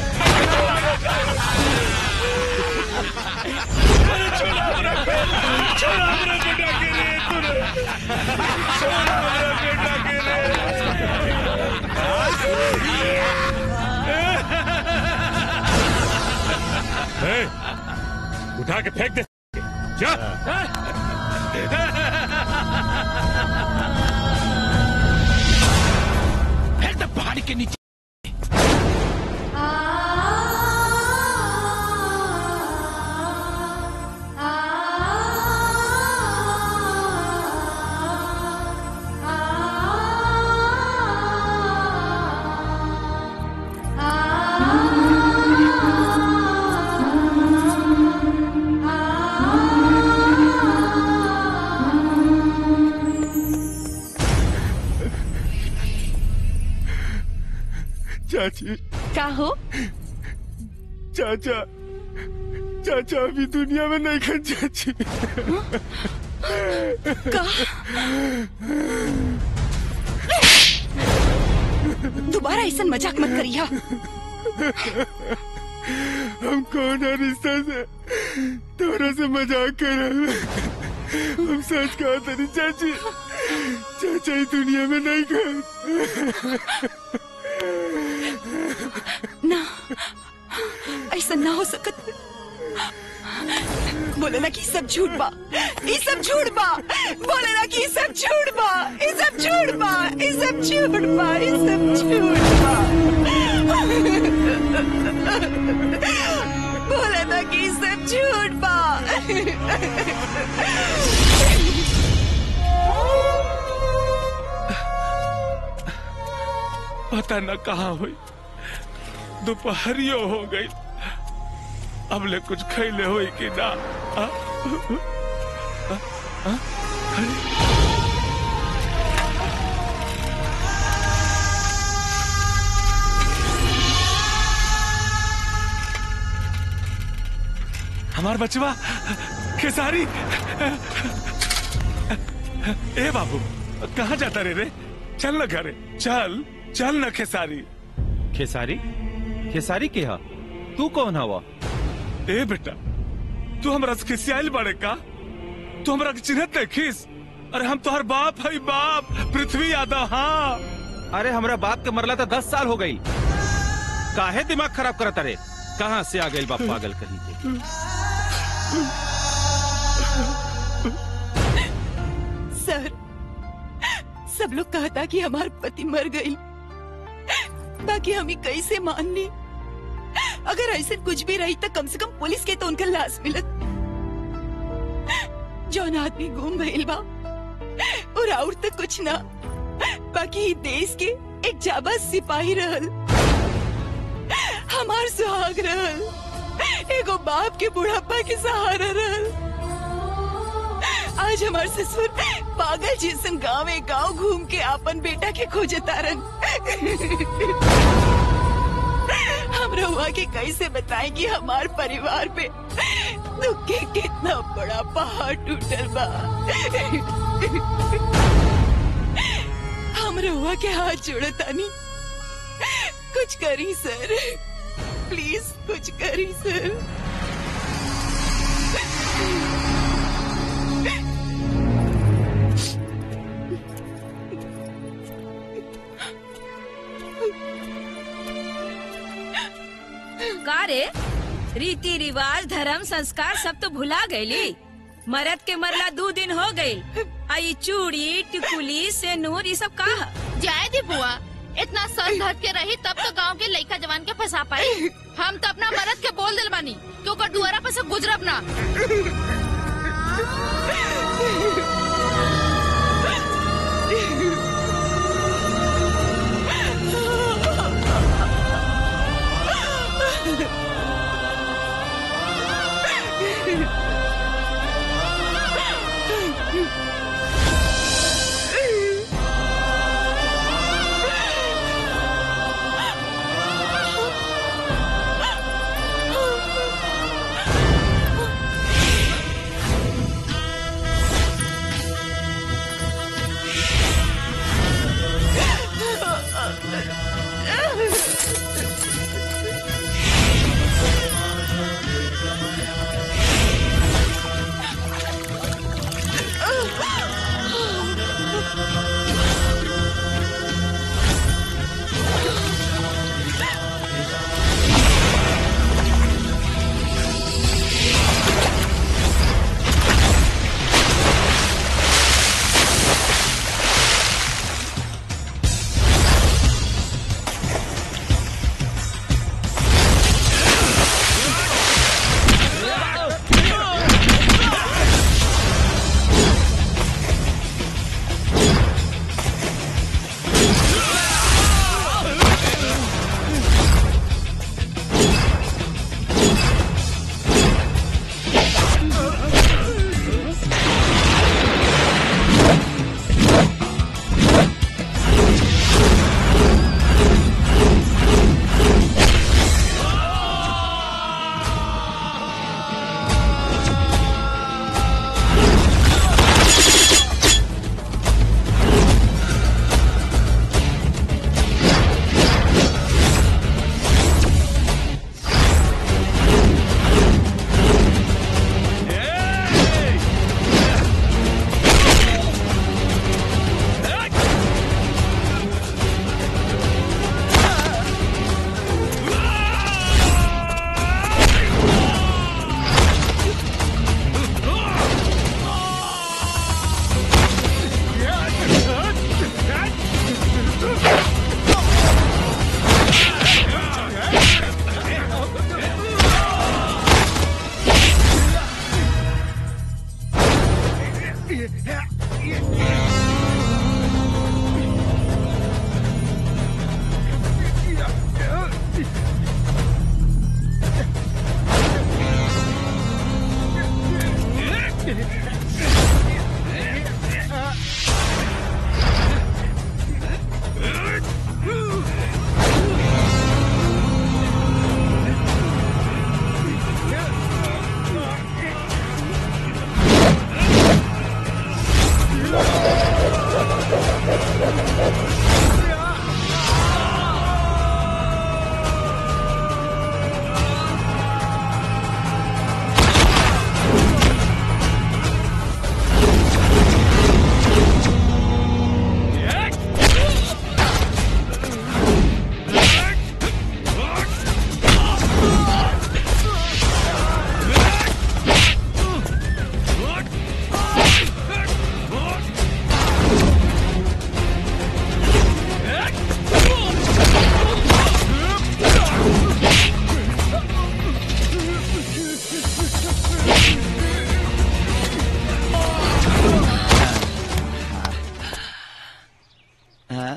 अरे छोड़ा अपने छोड़ा अपने बेटा के रे तूने छोड़ा अपने बेटा के ए, उठा के फेंक दे जा फेंक दे पहाड़ी के नीचे चाची का हो चाचा चाचा अभी दुनिया में नहीं खन चाची का दोबारा ऐसा मजाक मत करिया हम कौन है रिश्ता से तोरा से मजाक कर रहे हैं। हम सच कहा तेरी चाची चाचा ही दुनिया में नहीं खन ना ऐसा ना हो सकत बोले ना कि सब झूठ बा ये सब झूठ बा बोले ना कि सब झूठ बा ये सब झूठ बा ये सब झूठ बा ये सब झूठ बा बोले ना कि सब झूठ बा पता न कहाँ हुई दोपहरियो हो गई अब ले कुछ खैले हुई कि ना आ? आ? आ? अरे हमार बचवा खेसारी ए बाबू कहाँ जाता रे रे चल न घरे चल चल न खेसारी खेसारी खेसारी के हा तू कौन हवा ए बेटा तू हमरा से खिसियाल बड़े का तू हमरा के चिन्हत नहीं खिस अरे हम तोहर बाप है बाप पृथ्वी यादव हाँ अरे हमरा बाप के मरला तो दस साल हो गई काहे दिमाग खराब करत रे कहाँ से आ गई बाप पागल कहीं के सर सब लोग कहता कि हमार पति मर गई बाकी हम ही कैसे मान ली अगर ऐसे कुछ भी रही तो कम से कम पुलिस के तो उनका लाश मिलत जौन आदमी गुम भइल बा और और तो कुछ ना बाकी ई देश के एक जाबाज सिपाही रहल हमार सुहाग रहल एगो बाप के बुढ़ापा के सहारा रहल आज हमार ससुर पागल जैसन गाँव गांव घूम के आपन बेटा के खोजे तारन हम रहुआ के कैसे बताएं कि हमार परिवार पे दुख के कितना बड़ा पहाड़ टूटल बा हम रहुआ के हाथ जोड़े तानी कुछ करी सर प्लीज कुछ करी सर का रे रीति रिवाज धर्म संस्कार सब तो भुला गईली मरद के मरला दो दिन हो गई आई चूड़ी टिकुली सेनूर ये सब का जाए दी बुआ इतना सर धर के रही तब तो गांव के लड़का जवान के फंसा पाई हम तो अपना मरद के बोल दिल बानी कि ओकर दुआरा पे से गुजरब ना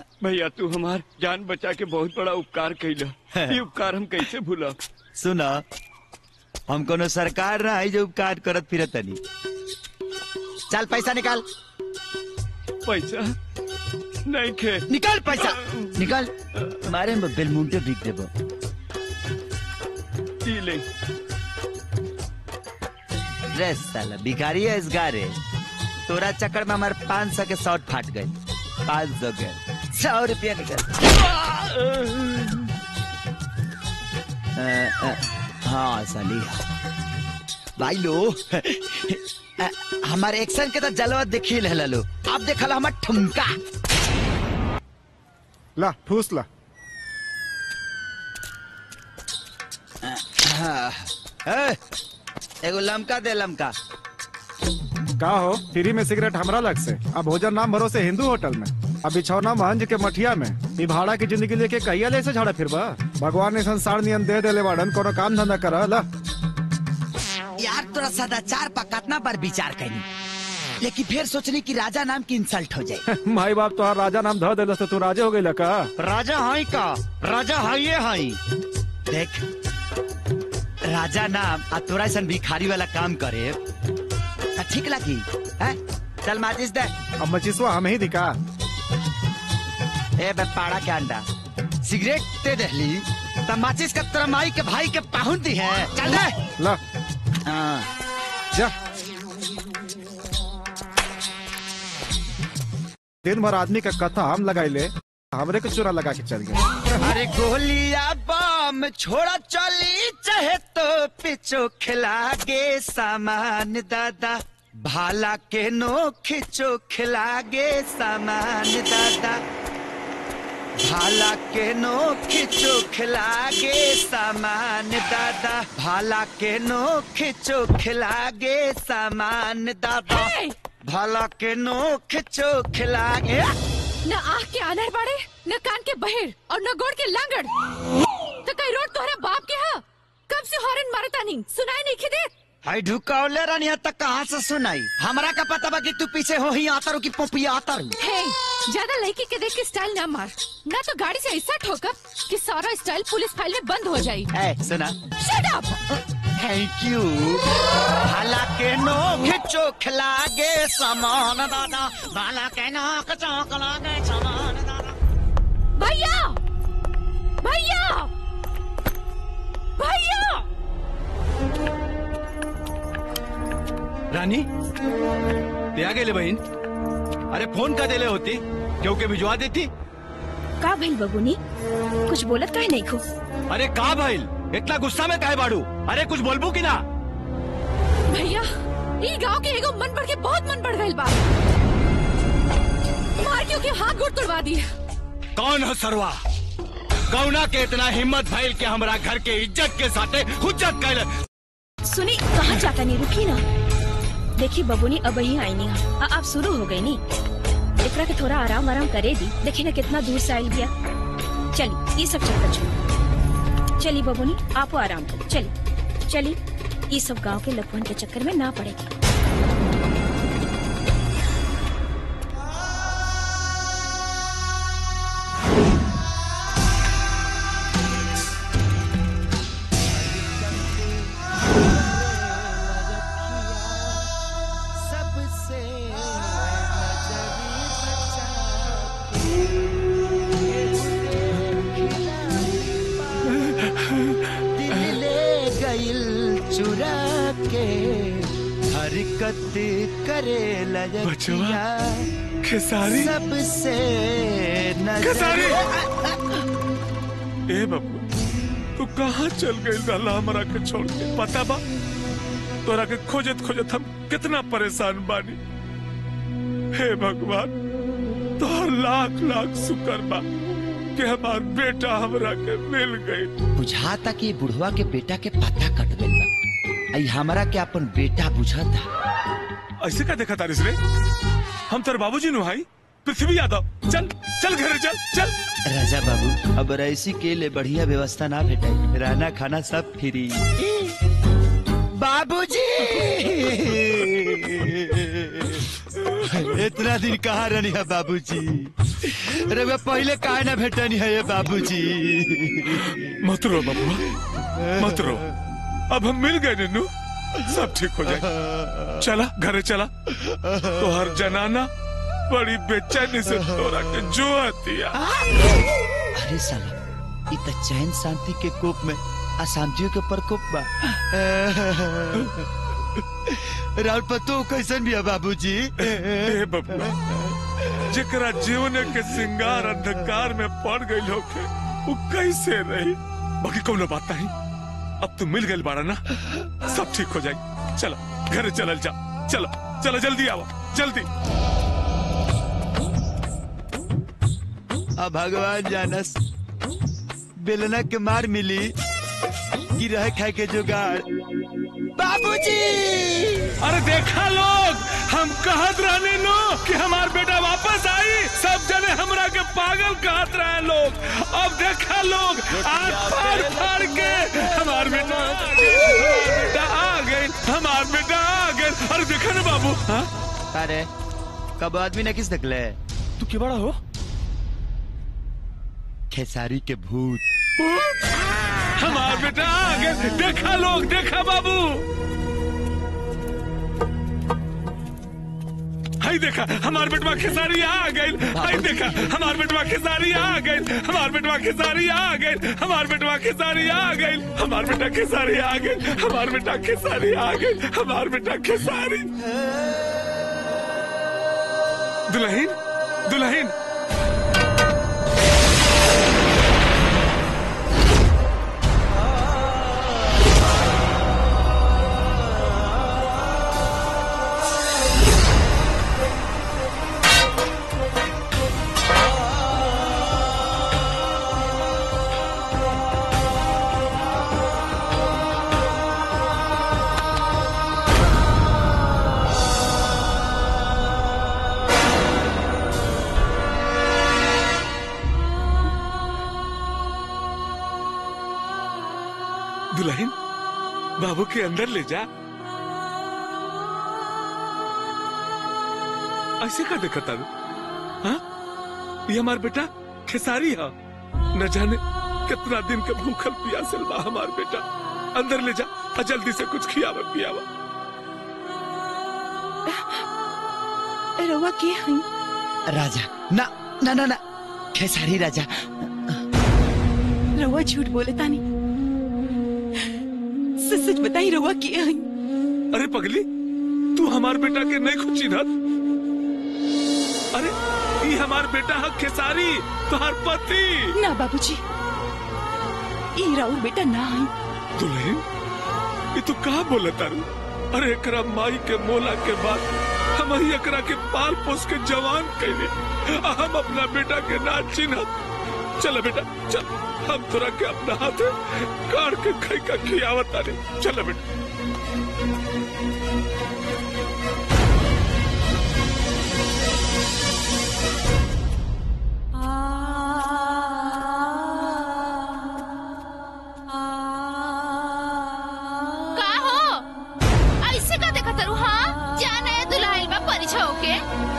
भैया तू हमार जान बचा के बहुत बड़ा उपकार कैला ये उपकार हम कैसे भूला सुना हम कोनो सरकार ना है जो उपकार करत फिरत तनी चल पैसा निकाल पैसा नहीं खे निकाल पैसा निकाल मारे में बेलमुंटे बिक देबो ई ले रे साला भिखारी है इस गारे तोरा चक्कर में हमारे पाँच सौ के शॉर्ट फाट गए पाँच सौ के सौ रुपया निकल अ, अ, हाँ साली भाई लो अ, हमारे एक्शन के तो जलवा देखी ले लो अब देखल हमार ठुमका ला ठूस ला हाँ, ए, एगो लमका दे लमका का हो फ्री में सिगरेट हमरा लग से अब भोजन नाम भरोसे हिंदू होटल में अब बिछौना महंज के मठिया में ई भाड़ा की जिंदगी लेके कहिया ले से झाड़ा फिरबा भगवान ने संसार नियम दे देले बाड़न कोनो काम धंधा कर ला यार तोरा सदाचार पर कितना बार विचार करी लेकिन फिर सोचनी कि राजा नाम की इंसल्ट हो जाए माई बाप तो राजा नाम ध देलस तो तू राजे हो गई का राजा हाई का राजा हाइये हाई देख राजा नाम आ तोरा ऐसा भिखारी वाला काम करे त ठीक लगी हैं चल माचिस दे अब मचिसवा हमें ही दिखा ए बे पाड़ा के अंडा सिगरेट दे दहली त माचिस का तोरा माई के भाई के पाहुन दी है चल दे ला हाँ जा दिन भर आदमी का कथा हम लगाई ले हमरे को चुरा लगा के चल गए अरे गोलिया बम छोड़ा चली चाहे तो पिछो खिला गे सामान दादा भाला के नो खिचो खिला गे सामान दादा भाला के नो खिचो खिला गे सामान दादा भाला के नो खिचो खिला गे सामान दादा भाला के नो खिचो खिला गे न आँख के आनर बाड़े न कान के बहेर और न गोड़ के लांगड़ तो कई रोड तोहरा बाप के हा कब से हॉर्न मारता नहीं सुनाई नहीं खिदे हाय ढुकावले रानिया तक कहाँ से सुनाई हमरा का पता बा कि तू पीछे हो ही आता रू की पोपिया आता रू हे ज्यादा लड़की के देख के स्टाइल ना मार ना तो गाड़ी से ऐसा ठोकर कि सारा स्टाइल पुलिस फाइल में बंद हो जाई ए सुना शट अप थैंक यू भाला के नो खिचो खिला गे सामान दादा भाला के नो खिचो खिला गे सामान दादा भैया भैया भैया रानी ते आ गेले बहीण अरे फोन का देले होती क्योंकि भिजवा देती का भइल बबुनी कुछ बोलत काहे नहीं खो अरे का भाईल इतना गुस्सा में काहे बाड़ू अरे कुछ बोलबू की ना भैया ई गांव के एगो मन बढ़ के बहुत मन बढ़ गइल बा मार के ओके हाथ गोड़ तोड़वा दिए कौन है सरवा कौना के इतना हिम्मत भइल के हमरा घर के इज्जत के साथे हुज्जत कैल सुनी कहाँ जाता नहीं रुकी ना देखी बबुनी अब ही आई नहीं आ, अब शुरू हो गई नी एकरा के थोड़ा आराम आराम करे दी देखी ना कितना दूर से आई गया चली ये सब चक्कर छोड़ चली बबुनी आपो आराम करो चली चली ये सब गांव के लखवन के चक्कर में ना पड़ेगी सबसे दिल ले गइल चुरा के हरकत करे लजकिया खेसारी सबसे खेसारी! नजर ए बाबू तू कहाँ चल गई लाला हमारा के छोड़ के पता बा तोरा के खोजत खोजत हम कितना परेशान बानी हे भगवान तोहर लाख लाख शुक्र बा कि हमार बेटा हमरा के मिल गई बुझाता कि बुढ़वा के बेटा के पता कट गइल बा आई हमरा के अपन बेटा बुझाता ऐसे का देखा तारिस रे हम तेरे बाबूजी नु भाई पृथ्वी यादव चल चल घर चल चल राजा बाबू अब रईसी के लिए बढ़िया व्यवस्था ना भेटाई रहना खाना सब फ्री बाबूजी इतना दिन कहाँ रहनी है बाबूजी अरे मैं पहले काहे ना भेटनी है ये बाबूजी मत रो बबुआ मत रो अब हम मिल गए नन्नू सब ठीक हो जाए चला घरे चला तो हर जनाना बड़ी बेचैनी से तोरा के जो दिया अरे साला इ त चैन शांति के कोप में अशांतियों के प्रकोप बा राउर पतो कैसन भी है बाबूजी ए बबुआ जेकरा जीवन के सिंगार अंधकार में पड़ गई होके वो कैसे रही बाकी कौनो बात नहीं अब तू मिल गई बाड़ा ना सब ठीक हो जाए चलो घर चलल जा चलो चलो जल्दी आओ जल्दी अब भगवान जानस बेलना के मार मिली कि रह खाए के जुगाड़ बाबूजी अरे देखा लोग हम कहत रहने लो कि हमार बेटा वापस आई सब जने हमरा के पागल कहत रहे लोग अब देखा लोग आज फाड़ फाड़ के हमार बेटा आ गए, हमार बेटा आ गए हमार बेटा आ गए अरे देखा ना बाबू हाँ अरे कब आदमी ने किस निकले तू क्यों बड़ा हो खेसारी के भूत हमार बेटा आ गए देखा लोग देखा बाबू हाय देखा हमार बेटवा खेसारी आ गई हाय देखा हमार बेटवा खेसारी आ गई हमार बेटवा खेसारी आ गई हमार बेटवा खेसारी आ गई हमार बेटा खेसारी आ गई हमार बेटा खेसारी आ गई हमार बेटा खेसारी दुल्हन दुल्हन दुल्हन बाबू के अंदर ले जा ऐसे का देखा तारू हाँ ये हमार बेटा खेसारी है न जाने कितना दिन के भूखल प्यासल बा हमार बेटा अंदर ले जा और जल्दी से कुछ खियावा पियावा रवा के हई राजा ना ना ना ना खेसारी राजा रवा झूठ बोले तानी सच सच बताई रवा के हई अरे पगली तू हमार बेटा के नहीं खुची ना अरे ये हमार बेटा है खेसारी तुहार पति ना बाबूजी ई राउर बेटा ना हई दुल्हन ये तू कहा बोला तारू अरे एकरा माई के मोला के बाद हम ही एकरा के पाल पोस के जवान कैले आ हम अपना बेटा के ना चिन्हत चल बेटा चल हम तोरा के अपना हाथ काट के खाई का खियावत तारे चल बेटा का हो ऐसे का देखा तरू हाँ जाना है दुल्हन बा परिछा होके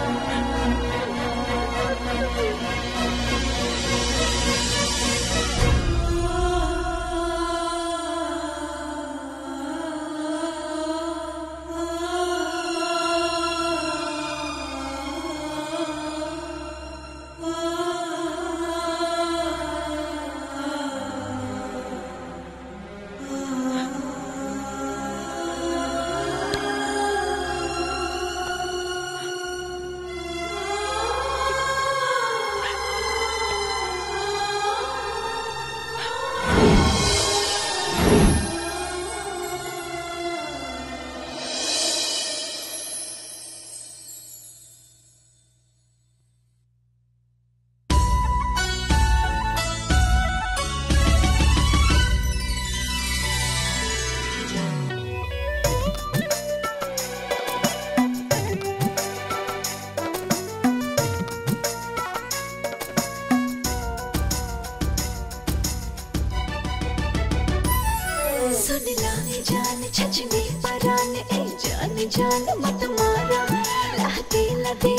सुन लाए जान छचने परान ए जान जान मत मारा लाते लदे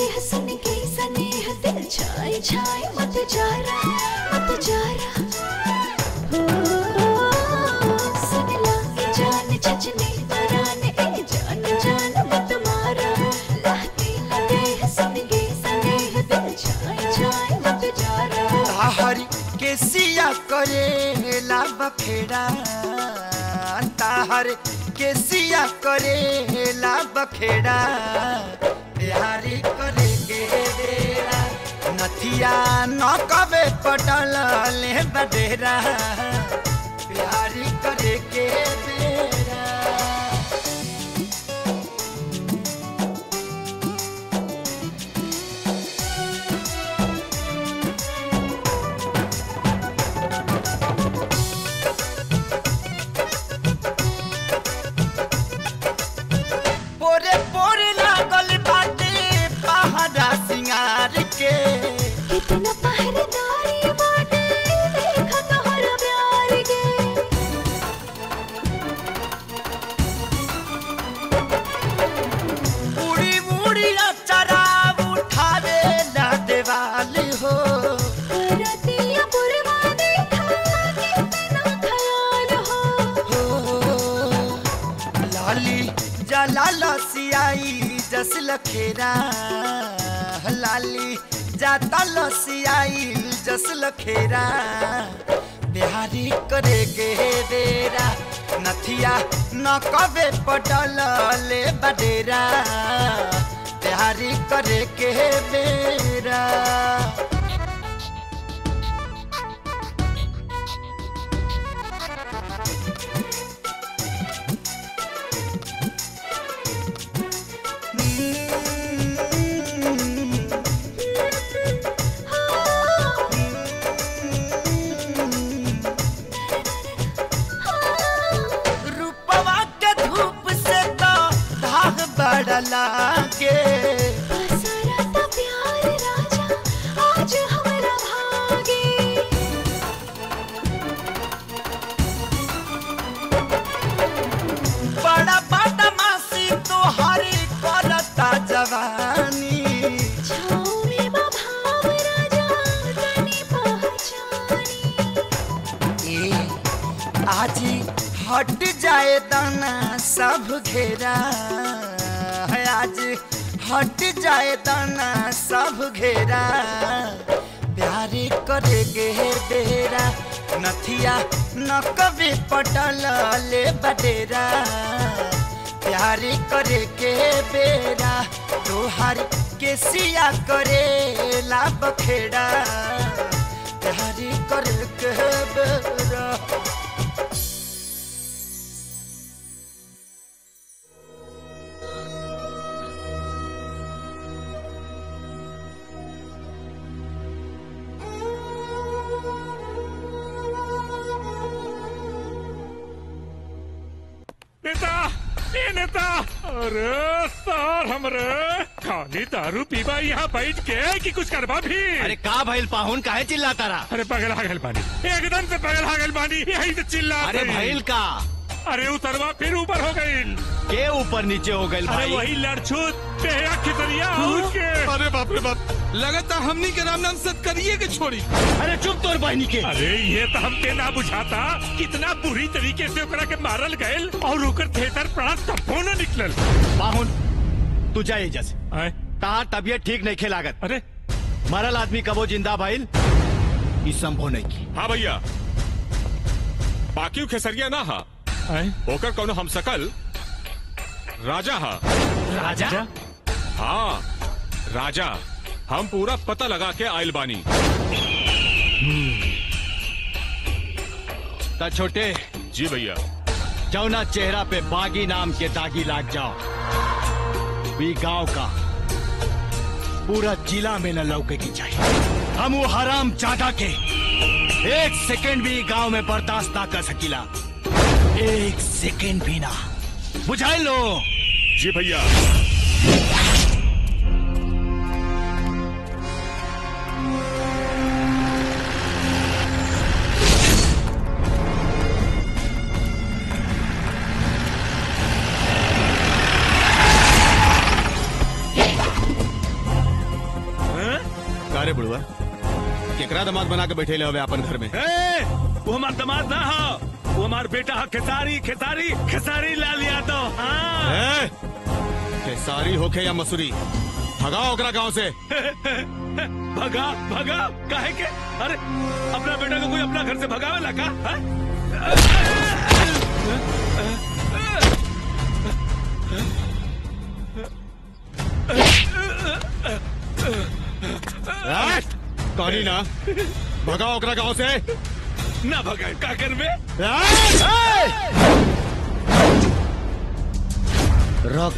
छाए मत जारा मत जारा हो सुन ला ये जान छचने पराने ए जान जान मत मारा लहती लगे सनगे सनेह दिल छाए छाए मत जारा ताहरी के सिया करे ला बखेड़ा ताहर के सिया करे ला बखेड़ा बिहारी करे के डेरा नथिया न कबे पटल ले बडेरा बिहारी करे के डेरा पोरे पोरे लागल बाटे पहाड़ा सिंगार के कितना पहरेदारी बाटे देखा तोहरा प्यार के उड़ी उड़ी अचरा उठावे ला देवाल हो रतिया पुरवा देखा कितना ख्याल हो लाली जला लसियाई जस लखेरा लाली जाता लसियाई जस लखेरा बिहारी करे के डेरा नथिया न कबे पटल ले बडेरा बिहारी करे के बेरा रूपवा के धूप से तो धाग बड़ लागे सरता प्यार राजा आज हमरा भागे बड़ा बदमाशी तोहरी करता जवानी छाँव बा भाव राजा तनी पहचानी ए आज हट जाए दाना सब घेरा है आज हट जाए दाना सब घेरा प्यारे करे गे डेरा नथिया न कभी पटल ले बडेरा प्यारे करे के बेरा तोहार के सिया करे ला बखेड़ा प्यारे करे के बेरा नेता ए नेता अरे सर हमरे खाली दारू पीबा यहाँ बैठ के कि कुछ करबा भी अरे का भइल पाहुन काहे चिल्लाता रहा अरे पगला गल बानी एकदम से पगला गल बानी यही से चिल्ला अरे भइल का अरे उतरवा फिर ऊपर हो गई के ऊपर नीचे हो गइल अरे भाई वही लड़छूत तेरा खितरिया उसके अरे बाप रे बाप लगातार हमनी के राम नाम सत करिए के छोड़ी अरे चुप तोर बहनी के अरे ये तो हमके ना बुझाता कितना बुरी तरीके से ओकरा के मारल गयल और ओकर थिएटर पड़ा तब्बो न निकलल पाहुन तू जा एजा से तार तबियत ठीक नहीं लागत अरे मरल आदमी कबो जिंदा भइल ई संभव नहीं की हाँ भैया बाकी खेसरिया ना हा ओकर कौनो हम सकल राजा हा राजा? हाँ राजा हम पूरा पता लगा के आयल बानी ता छोटे जी भैया जौना चेहरा पे बागी नाम के दागी लाग जाओ भी गांव का पूरा जिला में न लौके की चाहिए हम वो हराम जादा के एक सेकेंड भी गांव में बर्दाश्त ना कर सकीला एक सेकेंड भी ना बुझाई लो जी भैया का रे बुढ़वा अच्छा दामाद बना के बैठे ले हवे अपन घर में ए, वो हमार दामाद ना हो वो हमार बेटा है खेसारी खेसारी खेसारी लाल यादव हाँ ए, खेसारी होके या मसूरी भगाओ ओकरा गांव से भगा भगा काहे के अरे अपना बेटा को कोई अपना घर से भगावे ला का हाँ? ए, कहानी ना भगाओ ओकरा गांव से ना भगा का करबे रोक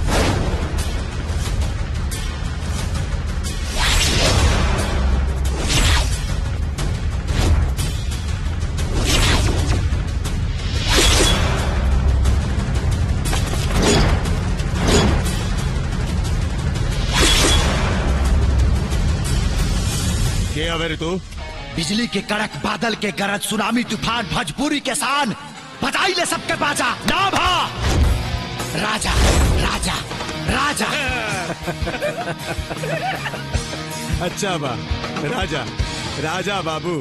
के हवे रे तू बिजली के कड़क बादल के गरज सुनामी तूफान भोजपुरी के शान बजाई ले सबके बाजा नाम हा राजा राजा राजा अच्छा बा राजा राजा बाबू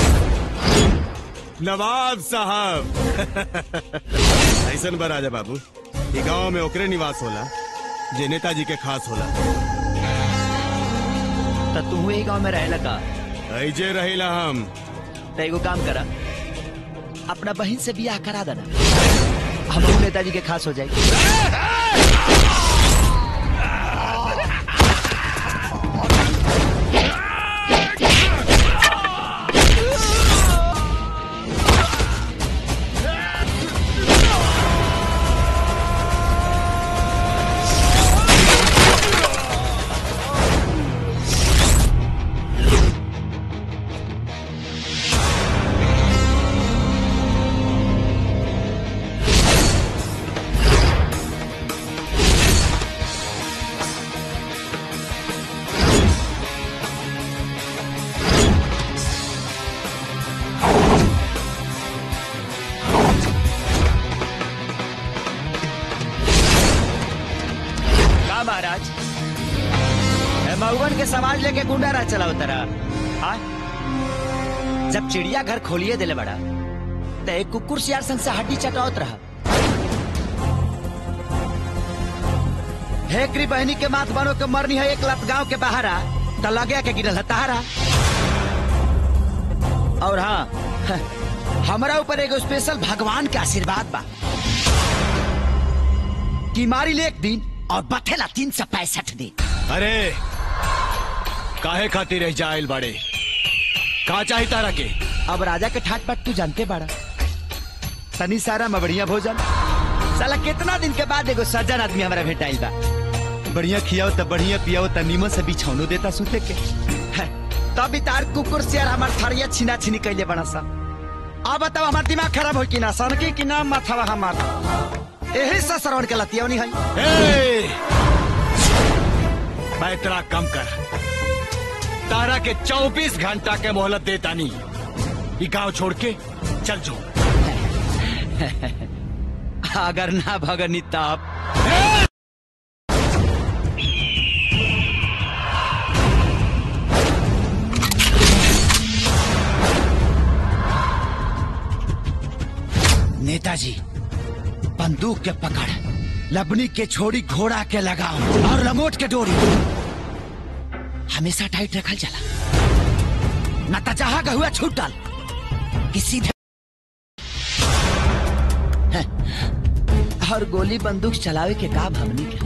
नवाब साहब ऐसन बा राजा बाबू ई गांव में ओकरे निवास होला जे नेताजी के खास होला तो तू ही गांव में रहे लगा ऐजे रहिला हम तो एगो काम करा अपना बहन से बियाह करा देना हम नेताजी के खास हो जाए का महाराज ए, मऊवन के समाज लेके गुंडा राज चलाओ तरा हाँ? जब चिड़िया घर खोलिए दिले बड़ा तो एक कुकुर सियार संग से हड्डी चटावत रहा हेकरी बहनी के मात बनो के मरनी है एक लत गांव के बाहरा तो लगे के गिरल है तहारा और हाँ हमारा ऊपर एगो स्पेशल भगवान के आशीर्वाद बा कि मारी ले एक दिन और बथेला तीन सौ पैंसठ दिन अरे काहे खातिर रह जाइल बाड़े का चाही तारा के अब राजा के ठाट बाट तू जानते बाड़ा तनी सारा में बढ़िया भोजन साला कितना दिन के बाद एगो सज्जन आदमी हमारा भेटाइल बा बढ़िया खियाओ त बढ़िया पियाओ त नीमन से बिछौनो देता सुते के है, तब तार कुकुर सियार हमार थरिया छीना छीनी कैले बड़ा सा अब बताओ हमार दिमाग खराब हो कि ना सनकी कि ना माथावा हमार यही से श्रवण के लतियवनी है ए! पैतरा कम कर तारा के 24 घंटा के मोहलत देता नहीं ये गांव छोड़ के चल जो अगर ना भगनी तब नेताजी बंदूक के पकड़ लबनी के छोड़ी घोड़ा के लगाओ और लंगोट के डोरी हमेशा टाइट रखल चला न तो जहां का हुआ छूट डाल कि सीधे हैं, और गोली बंदूक चलावे के का भमनी के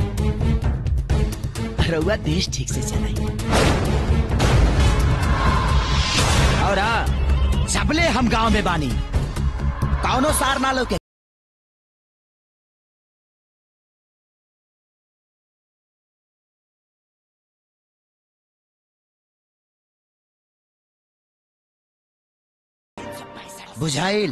रउआ देश ठीक से चलाई और हाँ सबले हम गांव में बानी कौनो सार ना लो के बुझाइल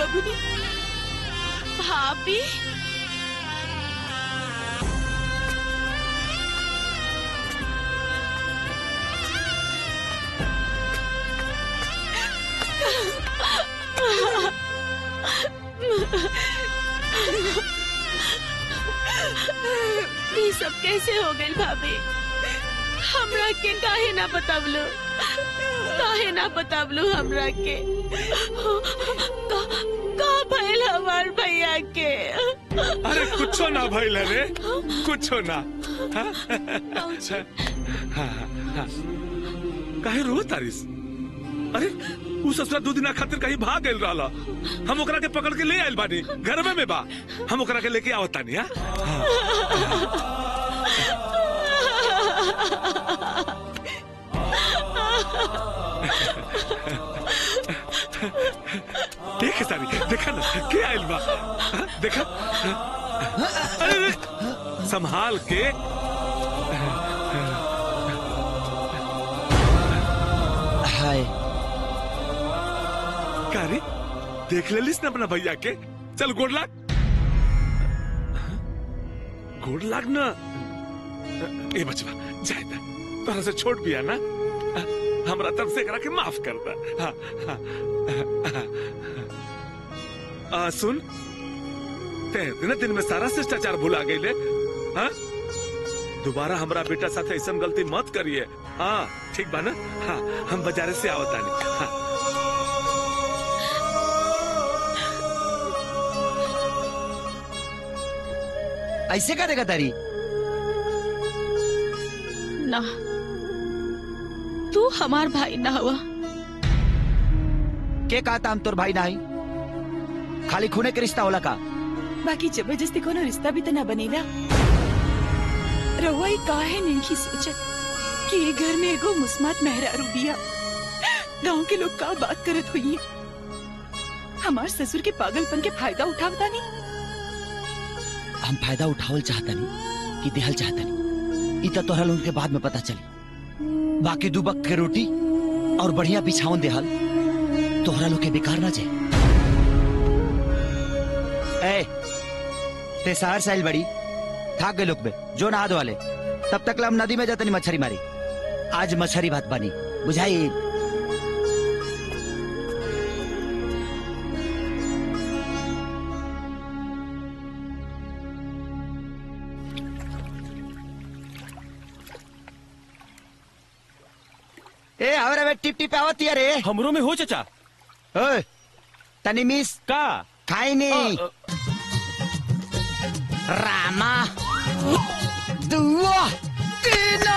बबुनी भाभी ये सब कैसे हो गई भाभी हमरा के काहे ना बतावलो काहे ना बतावलो हमरा के का, का भइल हमार भैया के अरे कुछो ना भइल रे कुछो ना हाँ? हाँ, हाँ। काहे रो तारिस अरे उ ससुरा दू दिना खातिर कहीं भाग गइल रहला हम ओकरा के पकड़ के ले आइल बानी घर में में बा हम ओकरा के लेके आवत तानी हां देख सारी देखा ना के आइल बा हाँ, देखा अरे अरे, संभाल के हाय का रे देख लेलिस ना अपना भैया के चल गोड़ लाग गोड़ लाग ना ए बचवा जाए ना तोरा से छोट बिया ना हमरा तरफ से एकरा के माफ कर दा हाँ, हाँ, हाँ, आ, सुन ते दिन दिन में सारा शिष्टाचार भुला गई हाँ दोबारा हमरा बेटा साथे ऐसा गलती मत करिए हाँ ठीक बा ना हाँ हम बाजारे से आवतानी हाँ ऐसे का देगा तारी ना तू हमार भाई ना हुआ के कहा था हम तोर भाई नाही खाली खूने के रिश्ता होला का बाकी जबरदस्ती कोनो रिश्ता भी तो ना बनेला रहुआ ही काहे नहीं की सोचत कि ये घर में एगो मुस्मात मेहरारू बिया गांव के लोग का बात करत हुई हमार ससुर के पागलपन के फायदा उठावता नहीं हम फायदा उठावल चाहता नहीं कि देहल चाहता नहीं इतना तोहरा लोगन के बाद में पता चली बाकी दू वक्त के रोटी और बढ़िया बिछावन देहल तोहरा लोग के बेकार ना जाए ए ते शहर साइल बड़ी थाक गए लोग बे जो नहा धो वाले तब तक ला हम नदी में जाते नहीं मछली मारी आज मछली भात बनी बुझाई ए हमरा में टिप टिप आवत रे हमरो में हो चचा ओए तनी मिस का खाई नहीं रामा दुआ तीना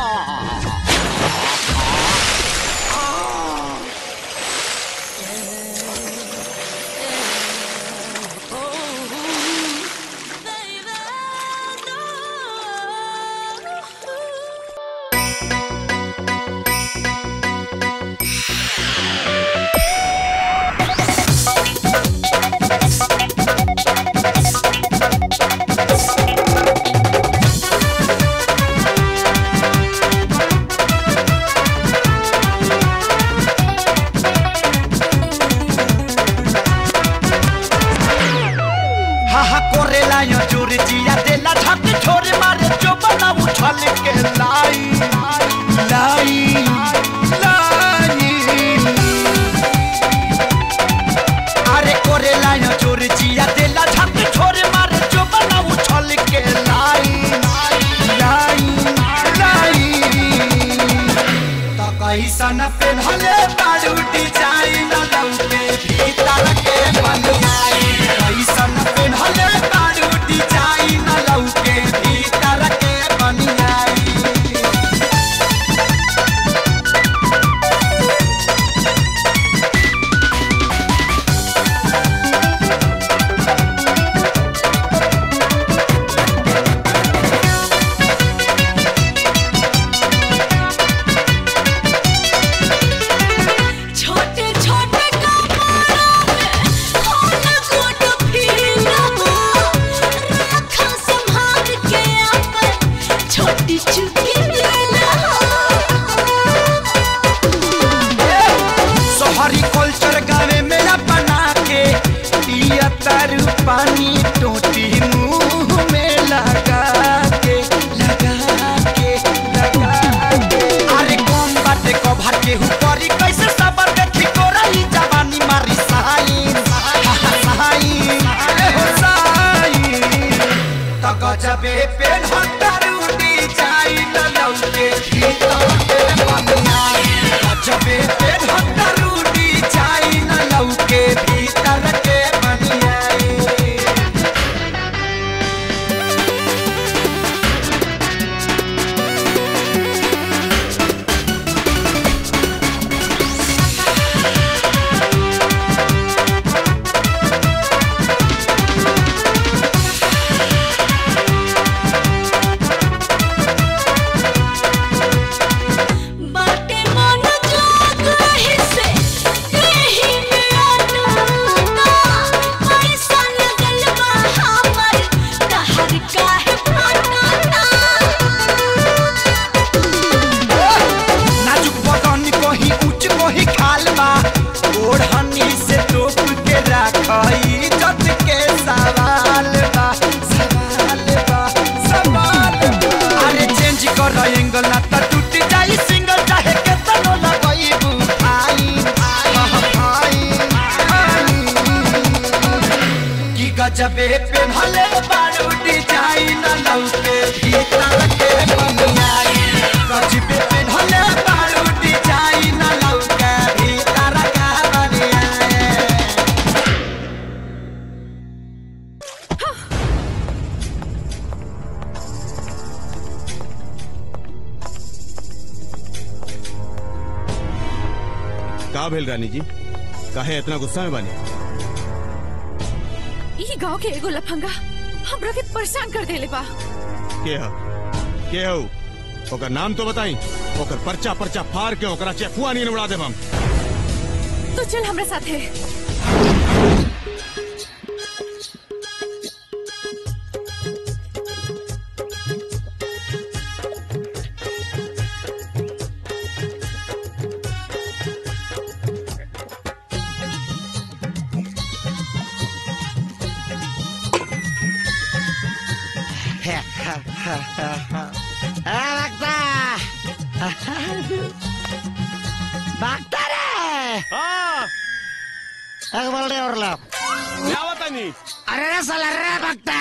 हा हा कोरेला यो चोर जिया देला झक छोर मारे जो बना उछल के लाई लाई लाई अरे कोरेला यो चोर जिया देला झक छोर मारे जो बना उछल के लाई लाई लाई तो कैसन पेन्हले बाड़ू डिजाइन लौके भीतर के बनियाई कैसन पेन्हले बाड़ू डिजाइन लौके भीतर के बनियाई छोटे छोटे कपड़ों में होना कोट फीला रखा संभाल के अपन छोटी चुकी दिला शहरी कल्चर गावे में न बना के केहू करी कैसे सबर देखी कोरई जवानी मारी सहाई सहाई अरे हो सहाई तो गजबे पे ढकरूटी जाई न लौके भीतर के बनिया गजबे पे ढकरूटी जाई न लौके भीतर के बनिया बाटे मन जोग रहे से यही मेरा नूता ऐसा लगल बा हमर कहर काहे फटाता नाजुक बदन कोही ऊंच कोही खाल बा ओढ़नी से टोप के राखई जत के सवाल बा सवाल बा सवाल बा अरे चेंज कर एंगल ना त टूट जाई सिंगल चाहे के तनो लगई बुझाई भाई की गजबे पे भले बारूटी जाई न लौके भीतर के बनियाई गजबे पे भले बारूटी जाई न लौके भीतर का बनियाई का भेल रानी जी काहे इतना गुस्सा में बानी ई गांव के एगो लफंगा हमरा के परेशान कर देले बा के ह के हो ओकर नाम तो बताई ओकर पर्चा पर्चा फाड़ के ओकरा चेफुआ नहीं उड़ा देब हम तो चल हमरा साथे भागता रे एक बोल रे और लो क्या बतानी अरे रे साला रे भागता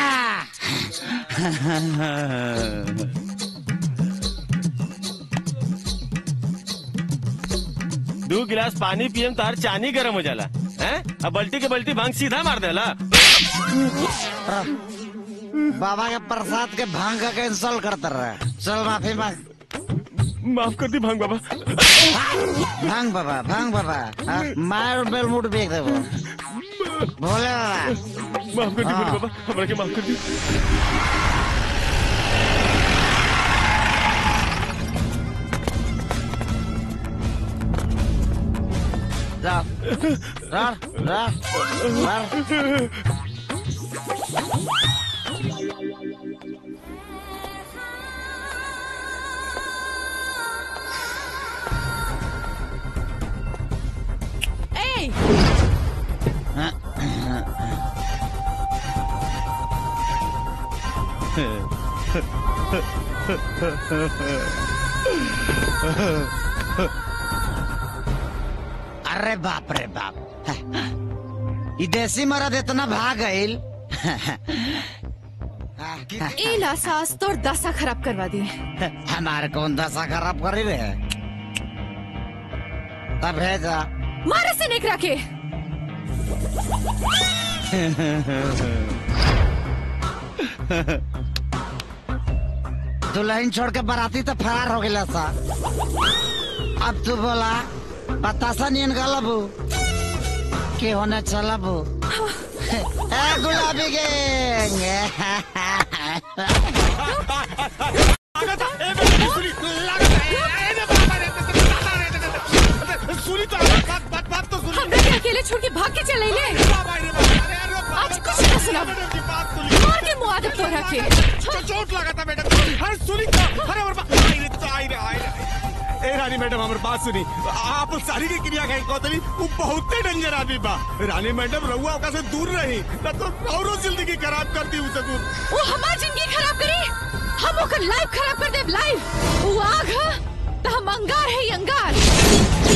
दो गिलास पानी पियम तार चानी गरम हो जाला हैं अब बल्टी के बल्टी भांग सीधा मार देला बाबा के प्रसाद के भांग का कैंसल करता रहे चल माफी मांग माफ कर दी भांग बाबा भांग बाबा भांग बाबा हाँ, मार बेल मुट बेच देबो भोले बाबा माफ कर दी हाँ। भोले बाबा हमरा के माफ कर दी जा जा जा जा ए अरे बाप रे बाप ई देसी मरद इतना भाग गईल ए ला सास तोर दशा खराब करवा दी हमारे कौन दशा खराब करी रे तब भेजा मारे से निकरा के दुल्हन छोड़ के बाराती तो फरार हो गया सा अब तू बोला बतासा नियन गलबू के होने चलबू ए गुलाबी गैंग सुनी तो बात बात बात तो सुनी हमरा के अकेले छोड़ के भाग के चले ले आज कुछ ना सुना मार के मुआ दे तोरा के चोट लगा था मैडम अरे सुनी तो अरे और बात आई रे तो आई रे आई रे ए रानी मैडम हमारी बात सुनी आप सारी की क्रिया कहीं कहतली वो बहुत डेंजर आदमी बा रानी मैडम रहुआ ओका से दूर रही ना तो औरो जिंदगी खराब कर दी उसे दूर वो हमार जिंदगी खराब करी हम ओकर लाइफ खराब कर देब लाइफ वो आग ह त हम अंगार है अंगार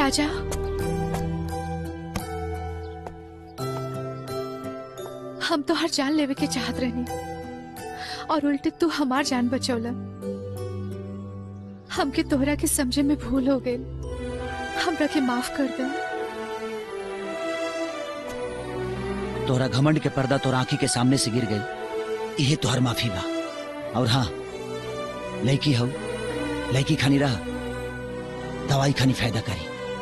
राजा हम तो हर जान लेवे के चाहत रहनी और उल्टे तू हमार जान बचौला हमके तोहरा के समझे में भूल हो गई हमरा के माफ कर दे तोहरा घमंड के पर्दा तोरा आंखी के सामने से गिर गई यही तोहर माफी बा और हाँ लड़की हो लड़की खानी रह दवाई खानी फायदा करी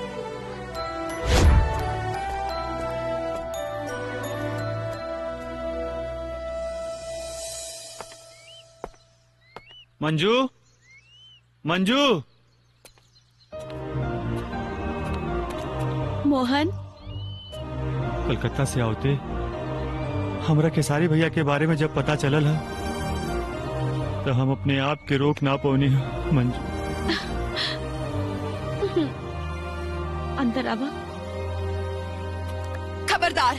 मंजू मंजू मोहन कलकत्ता से आवते हमरा खेसारी भैया के बारे में जब पता चलल है तो हम अपने आप के रोक ना पौनी है मंजू अंदर आवा खबरदार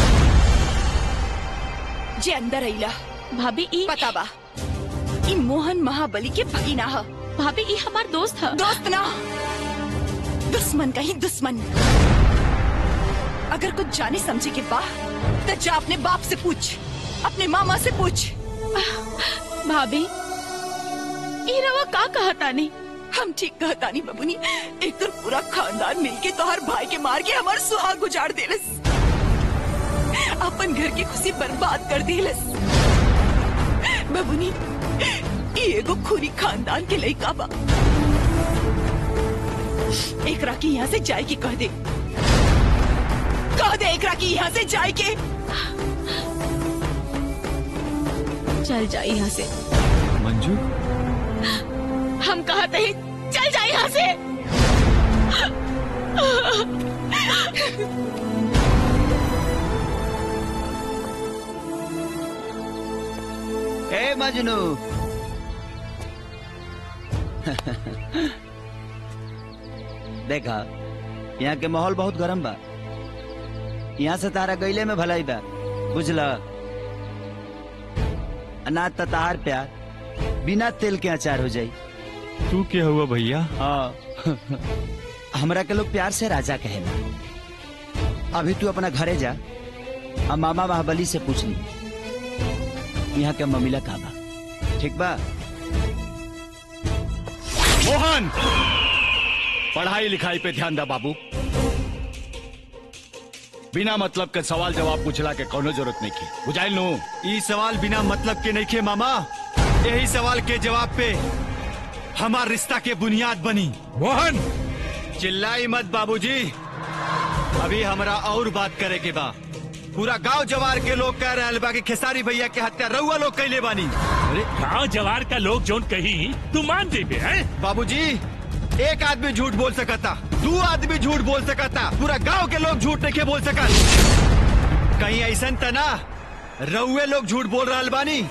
जे अंदर अइला भाभी ई पता बा ई मोहन महाबली के भगीना ह भाभी ई हमार दोस्त ह दोस्त ना दुश्मन कहीं दुश्मन अगर कुछ जाने समझे के बा तो जा अपने बाप से पूछ अपने मामा से पूछ भाभी ई रवा का कहतानी हम ठीक कहतानी बबुनी एक तो पूरा खानदान मिलके तोहर भाई के मार के हमार सुहाग उजाड़ देलस अपन घर की खुशी बर्बाद कर देलस बबुनी ई एगो खूनी खानदान के लइका बा एकरा की यहाँ से जाए की कह दे कह दे एकरा की यहाँ से जाए के चल जा यहाँ से मंजू हम कहते ही चल जा यहाँ से ए मजनू देखा यहाँ के माहौल बहुत गरम बा यहाँ से तारा गईले में भलाई बा बुझला अनाज त तार प्यार बिना तेल के अचार हो जाई तू क्या हुआ भैया हाँ हमरा के लोग प्यार से राजा कहेला अभी तू अपना घरे जा और मामा महाबली से पूछ ली यहाँ के ममिला का बा ठीक बा मोहन पढ़ाई लिखाई पे ध्यान दा बाबू बिना मतलब के सवाल जवाब पूछला के कोनो जरूरत नहीं की बुझाइल नु ई सवाल बिना मतलब के नहीं खे मामा यही सवाल के जवाब पे हमार रिश्ता के बुनियाद बनी मोहन चिल्लाई मत बाबूजी अभी हमरा और बात करे के बा पूरा गांव जवार के लोग कह रहे बा कि खेसारी भैया के हत्या रउआ लोग कैले बानी अरे गांव जवार का लोग जोन कही तू मान देबे हैं बाबूजी एक आदमी झूठ बोल सकता दो आदमी झूठ बोल सकता पूरा गांव के लोग झूठ नहीं के बोल सकत कहीं ऐसा तना रउए लोग झूठ बोल रहा बानी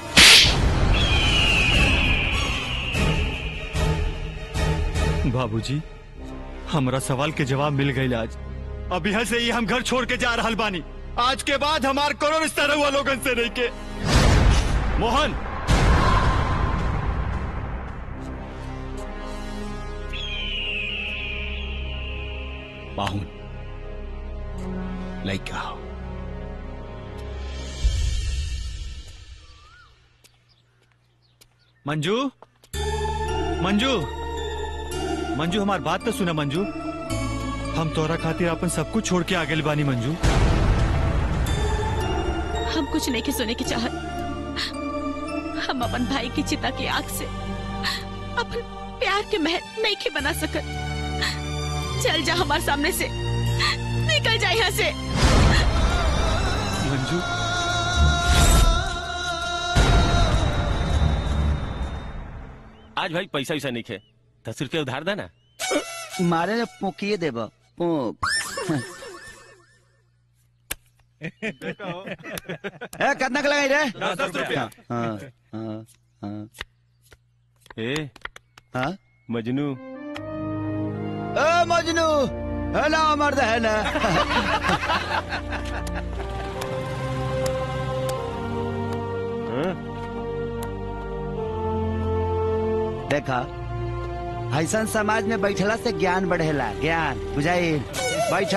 बाबूजी हमरा सवाल के जवाब मिल गई आज अब यहाँ से ही हम घर छोड़ के जा रहा बानी आज के बाद हमार कोनो रिश्ता रहुआ लोगन से नहीं के मोहन बाहुन लइका हो मंजू मंजू मंजू हमार बात तो सुना मंजू हम तोरा खातिर अपन सब कुछ छोड़ के आगे बानी मंजू हम कुछ नहीं के सुने की चाहत हम अपन भाई की चिता की आग से अपन प्यार के महल नहीं के बना सकत चल जा हमारे सामने से निकल जा यहाँ से मंजू आज भाई पैसा वैसा नहीं खे दस रुपया उधार देना मारे ने पोकिए देब पोक ए कितना के लगाई रे दस दस रुपया। हाँ हाँ हाँ ए हाँ मजनू ए मजनू है ना मर्द है ना देखा ऐसा समाज में बैठला से ज्ञान बढ़ेला ज्ञान बुझाइल बैठ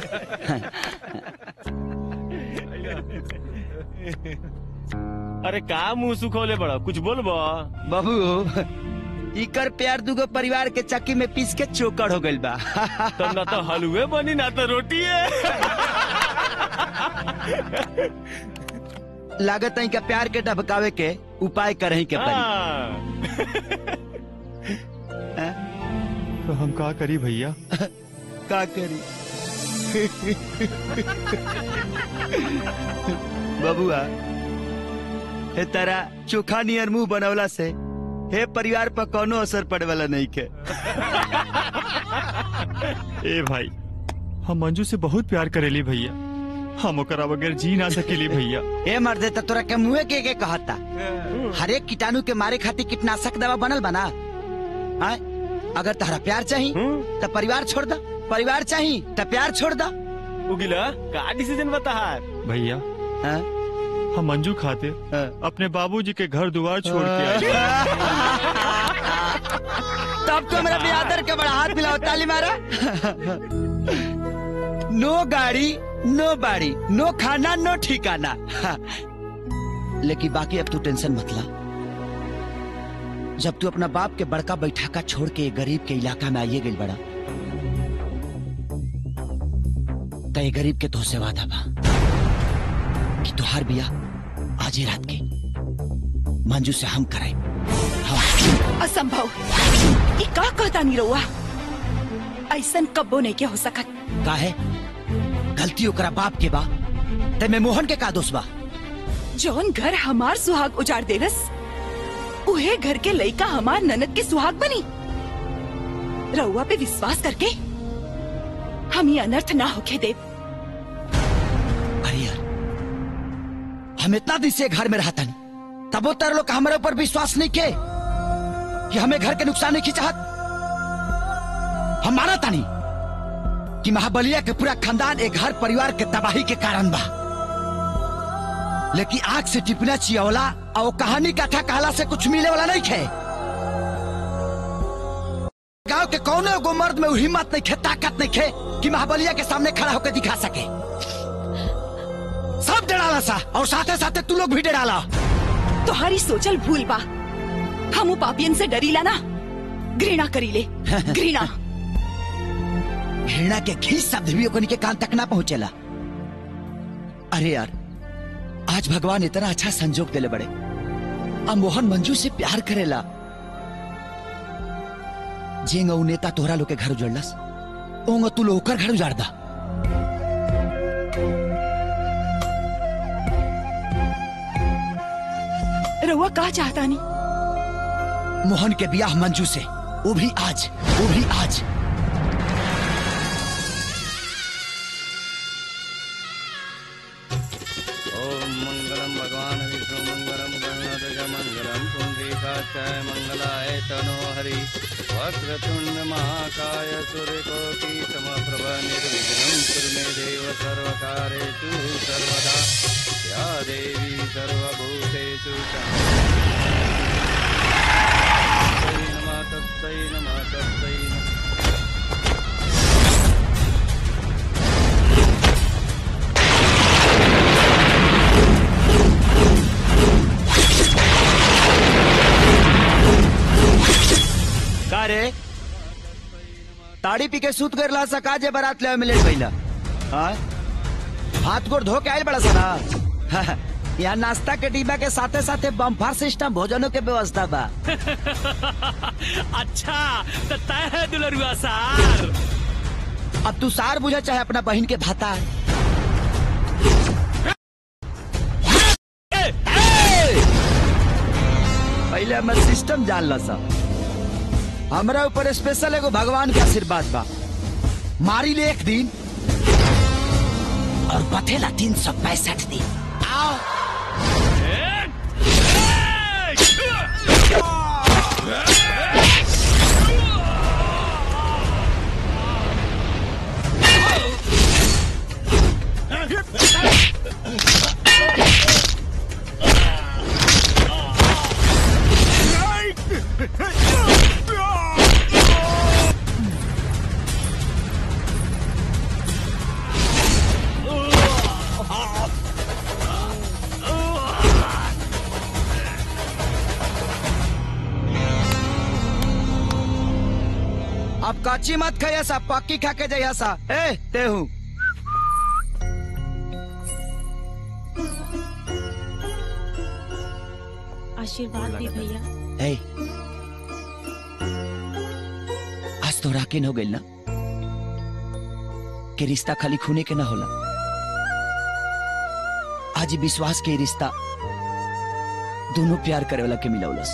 अरे का मुंह सुखोले बड़ा कुछ बोलबो बाबू इकर प्यार दुगो परिवार के चक्की में पीस के चोकर हो गइल बा तो ना तो हलवे बनी ना तो रोटी है लागत है का प्यार के ढबकावे के उपाय करही के पड़ी तो हम का करी भैया का करी बबुआ हे तारा चोखा नियर मुंह बनवला से हे परिवार पर कोनो असर पड़े वाला नहीं के ए भाई हम मंजू से बहुत प्यार करेली भैया हम ओकरा बगैर जी ना सकेली भैया ए मर्दे त तोरा के मुंहे के के कहता हर एक कीटाणु के मारे खातिर कीटनाशक दवा बनल बना आय अगर तहरा प्यार चाही तो परिवार छोड़ दा परिवार चाही तो प्यार छोड़ दा उगिला का डिसीजन बता भैया हम मंजू खाते अपने बाबूजी के घर द्वार छोड़ के आए तब तो मेरा बियादर के बड़ा हाथ मिलाओ ताली मारा नो गाड़ी नो बाड़ी नो खाना नो ठिकाना लेकिन बाकी अब तू टेंशन मत ला जब तू अपना बाप के बड़का बैठाका छोड़ के गरीब के इलाका में आइए गई बड़ा तो ये गरीब के तो से वादा बा कि तुहार बिया आज ही रात के मंजू से हम कराए असंभव ये का कहता नहीं रहुआ ऐसन कब्बो नहीं के हो सकत का है गलती ओकरा बाप के बा ते में मोहन के का दोष बा जौन घर हमार सुहाग उजाड़ देवस उहे घर के लइका हमार ननद के सुहाग बनी रउआ पे विश्वास करके हम ये अनर्थ ना होके देव अरे यार हम इतना दिन से घर में रहता नहीं तब वो तर लोग हमारे ऊपर विश्वास नहीं के कि हमें घर के नुकसान नहीं की चाहत हम माना था नहीं कि महाबलिया के पूरा खानदान एक घर परिवार के तबाही के कारण बा लेकिन आग से टिपना चियवला और कहानी कथा कहला से कुछ मिले वाला नहीं खे गांव के कौने एगो मर्द में वो हिम्मत नहीं खे ताकत नहीं खे कि महाबलिया के सामने खड़ा होकर दिखा सके सब डराला सा और साथे साथे तू लोग भी डराला तुम्हारी सोचल भूल बा हम पापियन से डरीला ना घृणा करीले घृणा घृणा के घी शब्द भी ओकनी के कान तक ना पहुंचेला अरे यार आज भगवान इतना अच्छा संजोग देले बड़े अब मोहन मंजू से प्यार करेला जेंग ऊ नेता तोहरा लोग के घर उजड़लस ओंग तू लोग ओकर घर उजाड़ दा रउआ का चाहता नहीं मोहन के ब्याह मंजू से वो भी आज वो भी आज ओम मंगलम भगवान विष्णु मंगलम गणनाथ मंगलम पुंडरीकाचाय मंगलाय तनो हरि वक्रतुंड महाकाय सूर्यकोटि समप्रभ निर्विघ्नं कुरु मे देव सर्वकारेषु सर्वदा या देवी सर्वभूतेषु तस्मै नमः तस्मै नमः तस्मै नमः का रे ताड़ी पी के सूत कर ला सका जे बारात ले मिले पहिला हाँ हाथ गोड़ धो के आयल बड़ा सारा यहाँ नाश्ता के डिब्बा के साथे साथे बम्फार सिस्टम भोजनों के व्यवस्था बा अच्छा तो तय है दुलरुआ सार अब तू सार बुझा चाहे अपना बहन के भाता पहले हमारे सिस्टम जान ला सा हमरा ऊपर स्पेशल एगो भगवान के आशीर्वाद बा मारी ले एक दिन और बथेला तीन सौ पैंसठ दिन आओ अब काची मत खाइया सा पक्की खा के जाइया सा ए ते हूँ आशीर्वाद दी भैया ए आज तो राकिन हो गइल ना कि रिश्ता खाली खूने के ना होला आज ई विश्वास के ई रिश्ता दोनों प्यार करे वाला के मिलौलस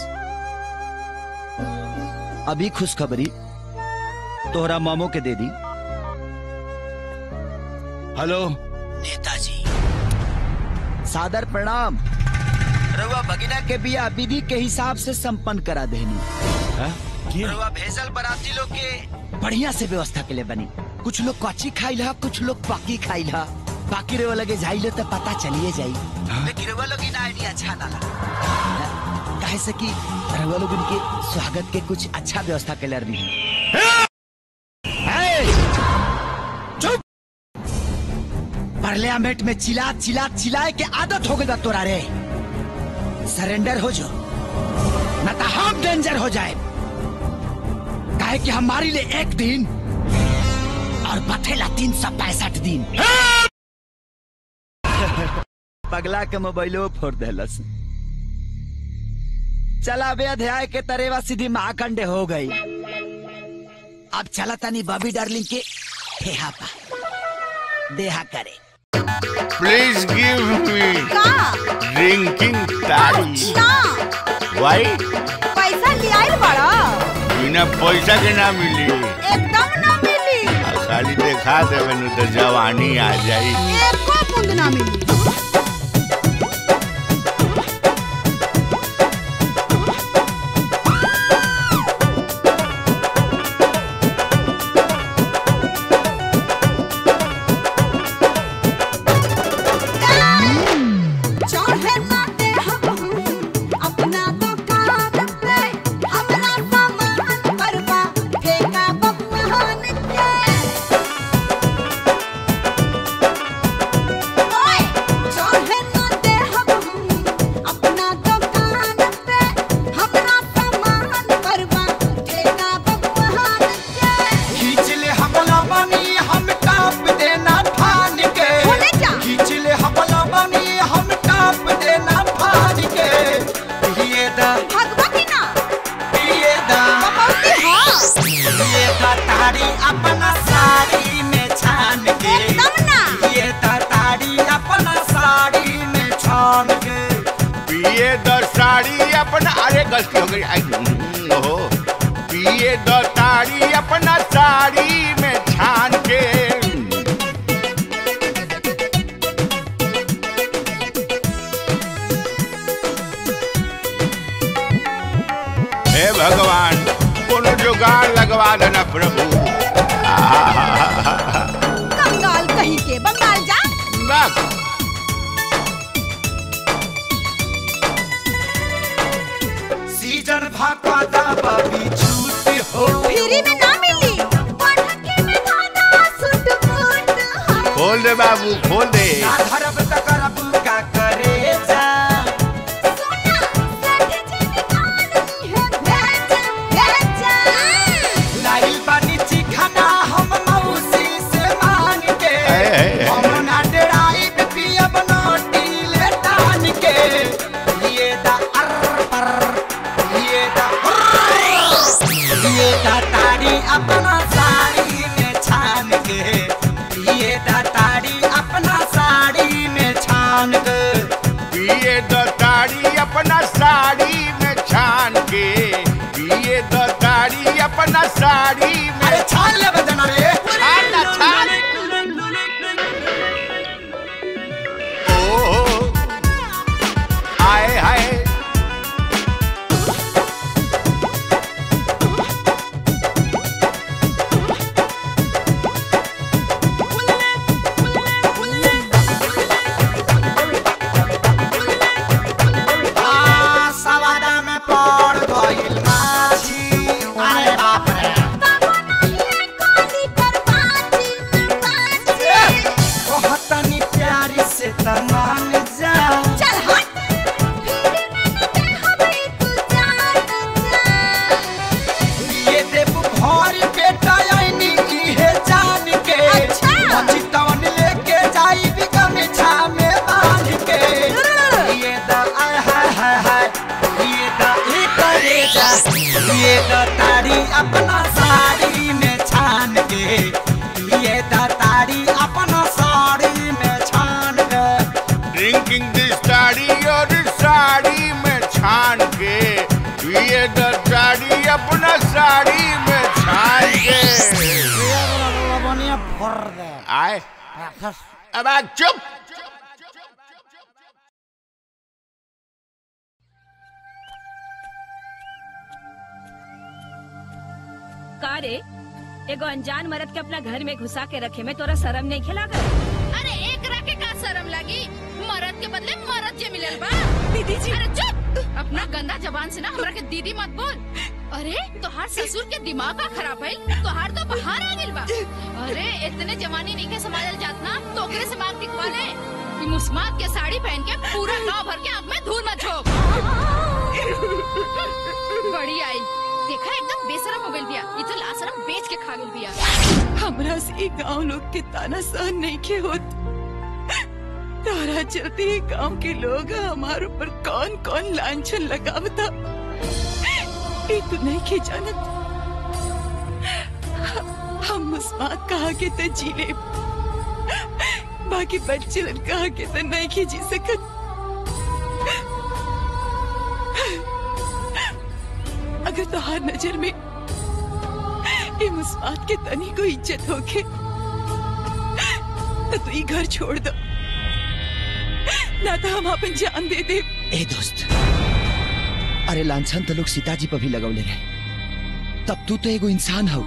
अभी खुशखबरी तोहरा मामो के दे दी हेलो नेताजी सादर प्रणाम रउआ भगिना के बिया विधि के हिसाब से संपन्न करा देनी रउआ भेजल बराती लोग के बढ़िया से व्यवस्था के लिए बनी कुछ लोग कच्ची खाइल हा कुछ लोग पक्की खाइल हा बाकी रउआ लगे जाइले तो पता चलिए जाई लेकिन रउआ लोग इन आइडिया अच्छा ना लगा काहे से कि रउआ लोग उनके स्वागत के कुछ अच्छा व्यवस्था के लिए रही चुप पार्लियामेंट में चिल्ला चिल्ला चिल्लाए के आदत हो गई बा तोरा रे सरेंडर हो जो न तो हम डेंजर हो जाए काहे कि हमारी लिए एक दिन और बथेला तीन सौ पैंसठ दिन पगला के मोबाइलो फोड़ देलस चला बे अध्याय के तरेवा सीधी महाखंडे हो गई अब चला तनी बॉबी डार्लिंग के ठेहा पा देहा करे Please give me drinking ताड़ी Why? पैसा लियाइल बड़ा बिना पैसा के ना मिली एकदम ना मिली आ खाली देखा देवे नु तो जवानी आ जाई एको बूंद ना मिली चाहे ना दे हम अपना दुकान पे अपना सामान परवा फेंका बबुआन के ओए चाहे ना दे हम अपना दुकान पे अपना सामान परवा फेंका बबुआन के खींच ले हमला बनी हम टाप देना फान के खींच ले हमला बनी हम टाप देना फान के ये दा भगवती ना ये दा कपौती हाँ ये दा तारी अपना साड़ी में छान के एकदम ना ये दा तारी अपना साड़ी में छान के पिए द साड़ी अपना अरे गलती हो गई आई, हम्म, ओहो पिए द ताड़ी अपना साड़ी में छान के हे भगवान कोनो जुगाड़ लगवा देना प्रभु आहा, कंगाल कहीं के बंगाल जा बस सीजन भाका दा बबी छूट हो फ्री में ना मिली पढ़के में खाना सुट फुट खोल दे बाबू खोल दे ना धरब त करब का करे जा लाइल बानी चिखना हम मौसी से मांग के हम ना डराई पियब नोटी ले टान के ये दा अर पर ये दा अर, ये दा ताड़ी अपना साड़ी में छान के ये दा ताड़ी अपना साड़ी में छान के पिए द ताड़ी अपना साड़ी में छान के पिए द ताड़ी अपना साड़ी में अरे छान ले बजना रे छान ना छान ओहो आए हाय आ, सवादा में पड़ गइल माछी अरे बाप रे ये तारी अपना साड़ी में छान के ये तारी अपना साड़ी में छान के ड्रिंकिंग दिस साड़ी और साड़ी में छान के ये साड़ी अपना साड़ी में छान के आए अब आ चुप का रे एगो अनजान मर्द के अपना घर में घुसा के रखे में तोरा शर्म नहीं खिला कर अरे एक रखे का शर्म लगी मरद के बदले मरद जे मिलल बा दीदी जी अरे चुप अपना गंदा जबान से ना हमरा के दीदी मत बोल अरे तोहार ससुर के दिमाग का खराब है तोहार तो बाहर आ गेल बा अरे इतने जवानी नहीं के संभालल जात ना तो ओकरे से मांग टिकवा ले कि मुस्मात के साड़ी पहन के पूरा गांव भर के आंख में धूल मत झोंक बड़ी आई देखा एकदम बेशरम हो गइल बिया ई तो लाशरम बेच के खा गेल बिया हमरा से गांव लोग के ताना सहन नहीं के होत तारा चलते ही गांव के लोग हमारे ऊपर कौन कौन लांछन लगावता ये तो नहीं के जानत हम मुस्मात कहा के तो जी ले बाकी बच्चे कहा के तो नहीं के जी सकत अगर तोहार नजर में ये मुस्मात के तनी को इज्जत होके तो तू ये घर छोड़ दो ना तो हम अपन जान दे दे ए दोस्त अरे लांछन तो लोग सीताजी पर भी लगौले रहे तब तू तो एगो इंसान हो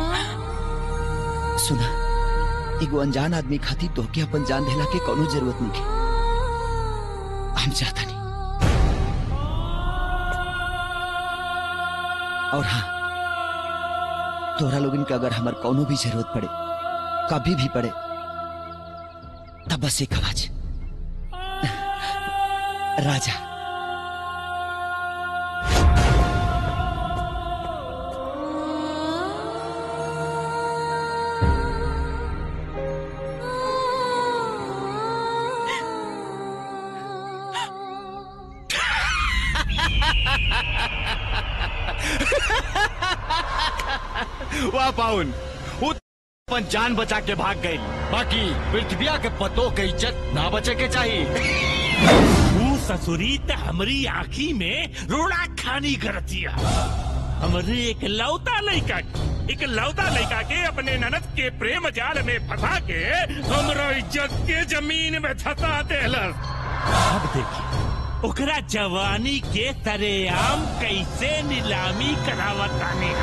सुना एगो अनजान आदमी खाती तोहके अपन जान देला के कोनो जरूरत नहीं के हम चाहता नहीं और हाँ तोहरा लोगन के अगर हमार कोनो भी जरूरत पड़े कभी भी पड़े तब बस एक आवाज राजा वाह पाउन वो अपन जान बचा के भाग गई बाकी पृथ्विया के पतों के इज्जत ना बचे के चाहिए तू ससुरी त हमरी आँखी में रोड़ा खानी करतिया हमरे एक लौता लड़का एक लौता लड़का के अपने ननद के प्रेम जाल में फंसा के हमरो इज्जत के जमीन में धसा देलस अब देखिए ओकरा जवानी के तरेआम कैसे नीलामी करावतानी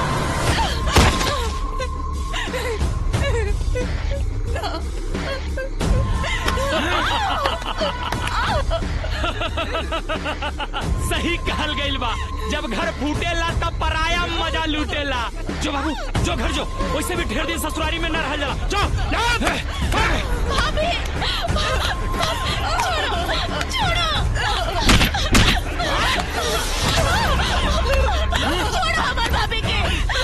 सही कहल गइल बा जब घर फूटेला तब पराया मजा लूटेला जो बाबू जो घर जो वैसे भी ढेर दिन ससुरारी में न रह जाला जो भाभी छोड़ो छोड़ो छोड़ो हमार भाभी के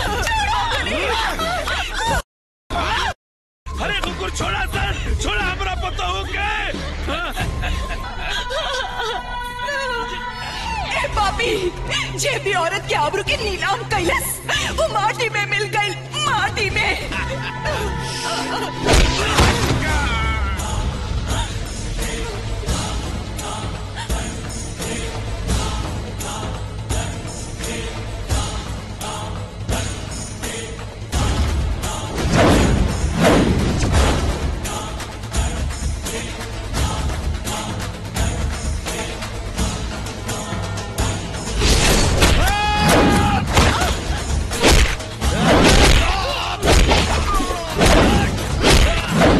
छोड़ो अरे कुकुर छोड़ा सर छोड़ा हमरा पता हो गए ए पापी जे भी औरत के आबरू के नीलाम कैलस वो माटी में मिल गई माटी में Ah!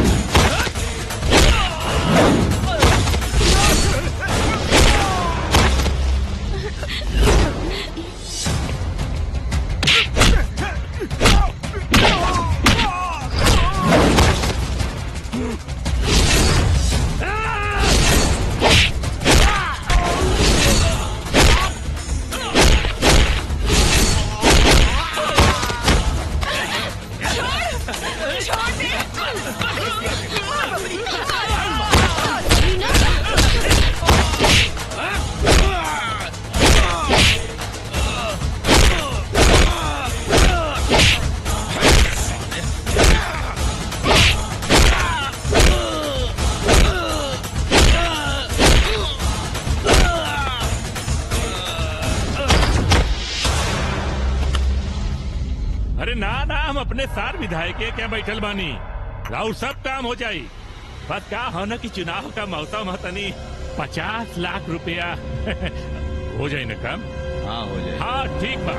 अरे ना ना हम अपने सार विधायक के क्या बैठल बानी राउर सब काम हो जाई बस का हो न कि चुनाव का मौसम है तनी पचास लाख रुपया हो जाए ना काम हाँ हो जाए हाँ ठीक बा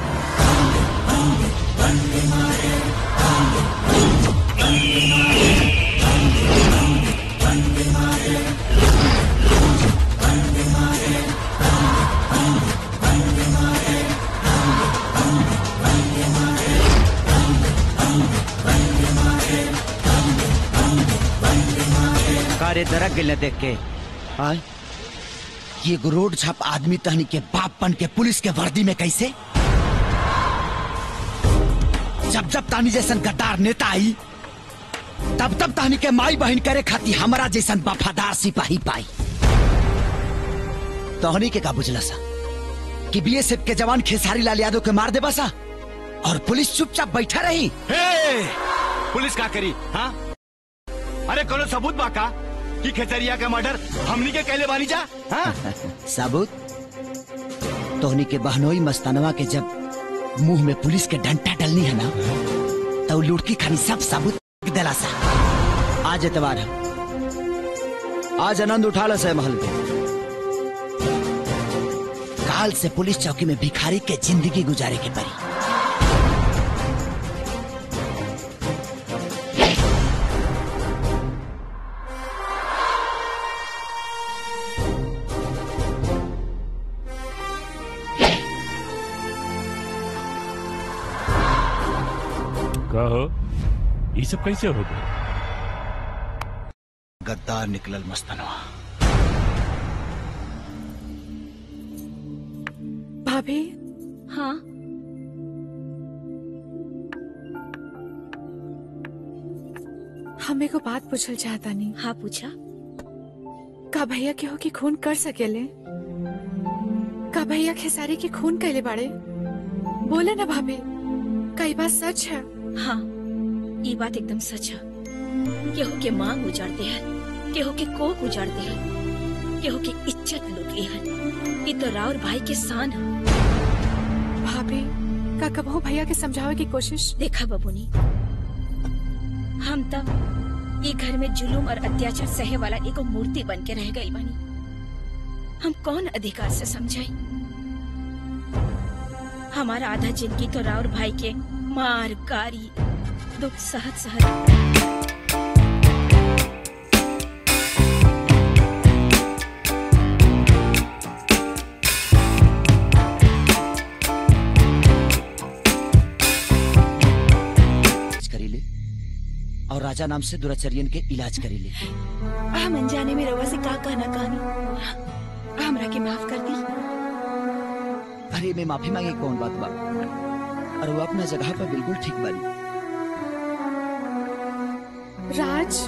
कारे दरक गिल देख के आय ये एगो रोड छाप आदमी तहनी के बाप बन के पुलिस के वर्दी में कैसे जब जब तानी जैसन गद्दार नेता आई तब तब तानी के माई बहन करे खाती हमारा जैसन वफादार सिपाही पाई तोहनी के का बुझला सा कि बीएसएफ के जवान खेसारी लाल यादव के मार देबा सा और पुलिस चुपचाप बैठा रही हे! पुलिस का करी हाँ अरे कोनो सबूत बा का कि खेतरिया का मर्डर हमनी के कहले बानी जा हाँ? सबूत तोहनी के बहनोई मस्तानवा के जब मुंह में पुलिस के डंटा डलनी है ना तो लुड़की खानी सब सबूत दिला सा आज एतवार है आज आनंद उठा लो से महल के काल से पुलिस चौकी में भिखारी के जिंदगी गुजारे के परी कहो ये सब कैसे हो गए गद्दार निकलल मस्तानवा भाभी हाँ हमें को बात पूछल चाहता नहीं हाँ पूछा का भैया के हो कि खून कर सकेले का भैया खेसारी के खून कैले बाड़े बोले ना भाभी कई बात सच है हाँ ये बात एकदम सच है केहू के मांग उजाड़ते हैं केहू के कोक उजाड़ते हैं केहू के इज्जत लुटे हैं ये तो राउर भाई के शान है भाभी का कबहू भैया के समझावे की कोशिश देखा बबुनी हम तब ये घर में जुलूम और अत्याचार सहे वाला एगो मूर्ति बन के रह गई बनी हम कौन अधिकार से समझाई हमारा आधा जिंदगी तो राउर भाई के मार गारी दुख सहत सहत इलाज करी ले और राजा नाम से दुराचर्यन के इलाज करी ले हम अनजाने में रवा से का कहना कहानी हमरा के माफ कर दी अरे में माफी मांगे कौन बात बा और वो अपना जगह पर बिल्कुल ठीक बानी राज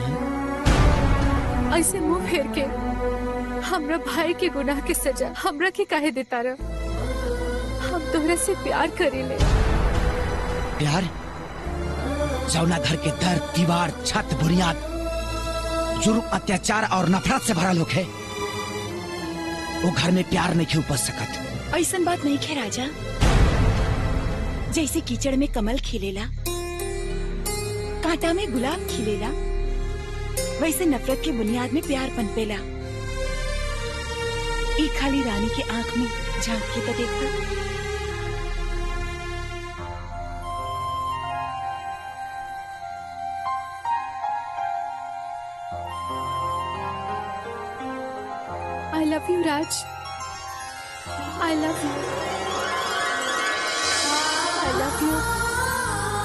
ऐसे मुंह फेर के हमरा भाई के गुनाह के सजा हमरा के काहे देता रह हम तोहरा से प्यार करीले प्यार जौना घर के दर दीवार छत बुनियाद जुर्म अत्याचार और नफरत से भरा लोग है वो घर में प्यार नहीं उपज सकत ऐसन बात नहीं खे राजा जैसे कीचड़ में कमल खिलेला कांटा में गुलाब खिलेला वैसे नफरत के बुनियाद में प्यार पनपेला एक खाली रानी के आंख में झांक के तो देखा I love you, Raj. I love you. I love you.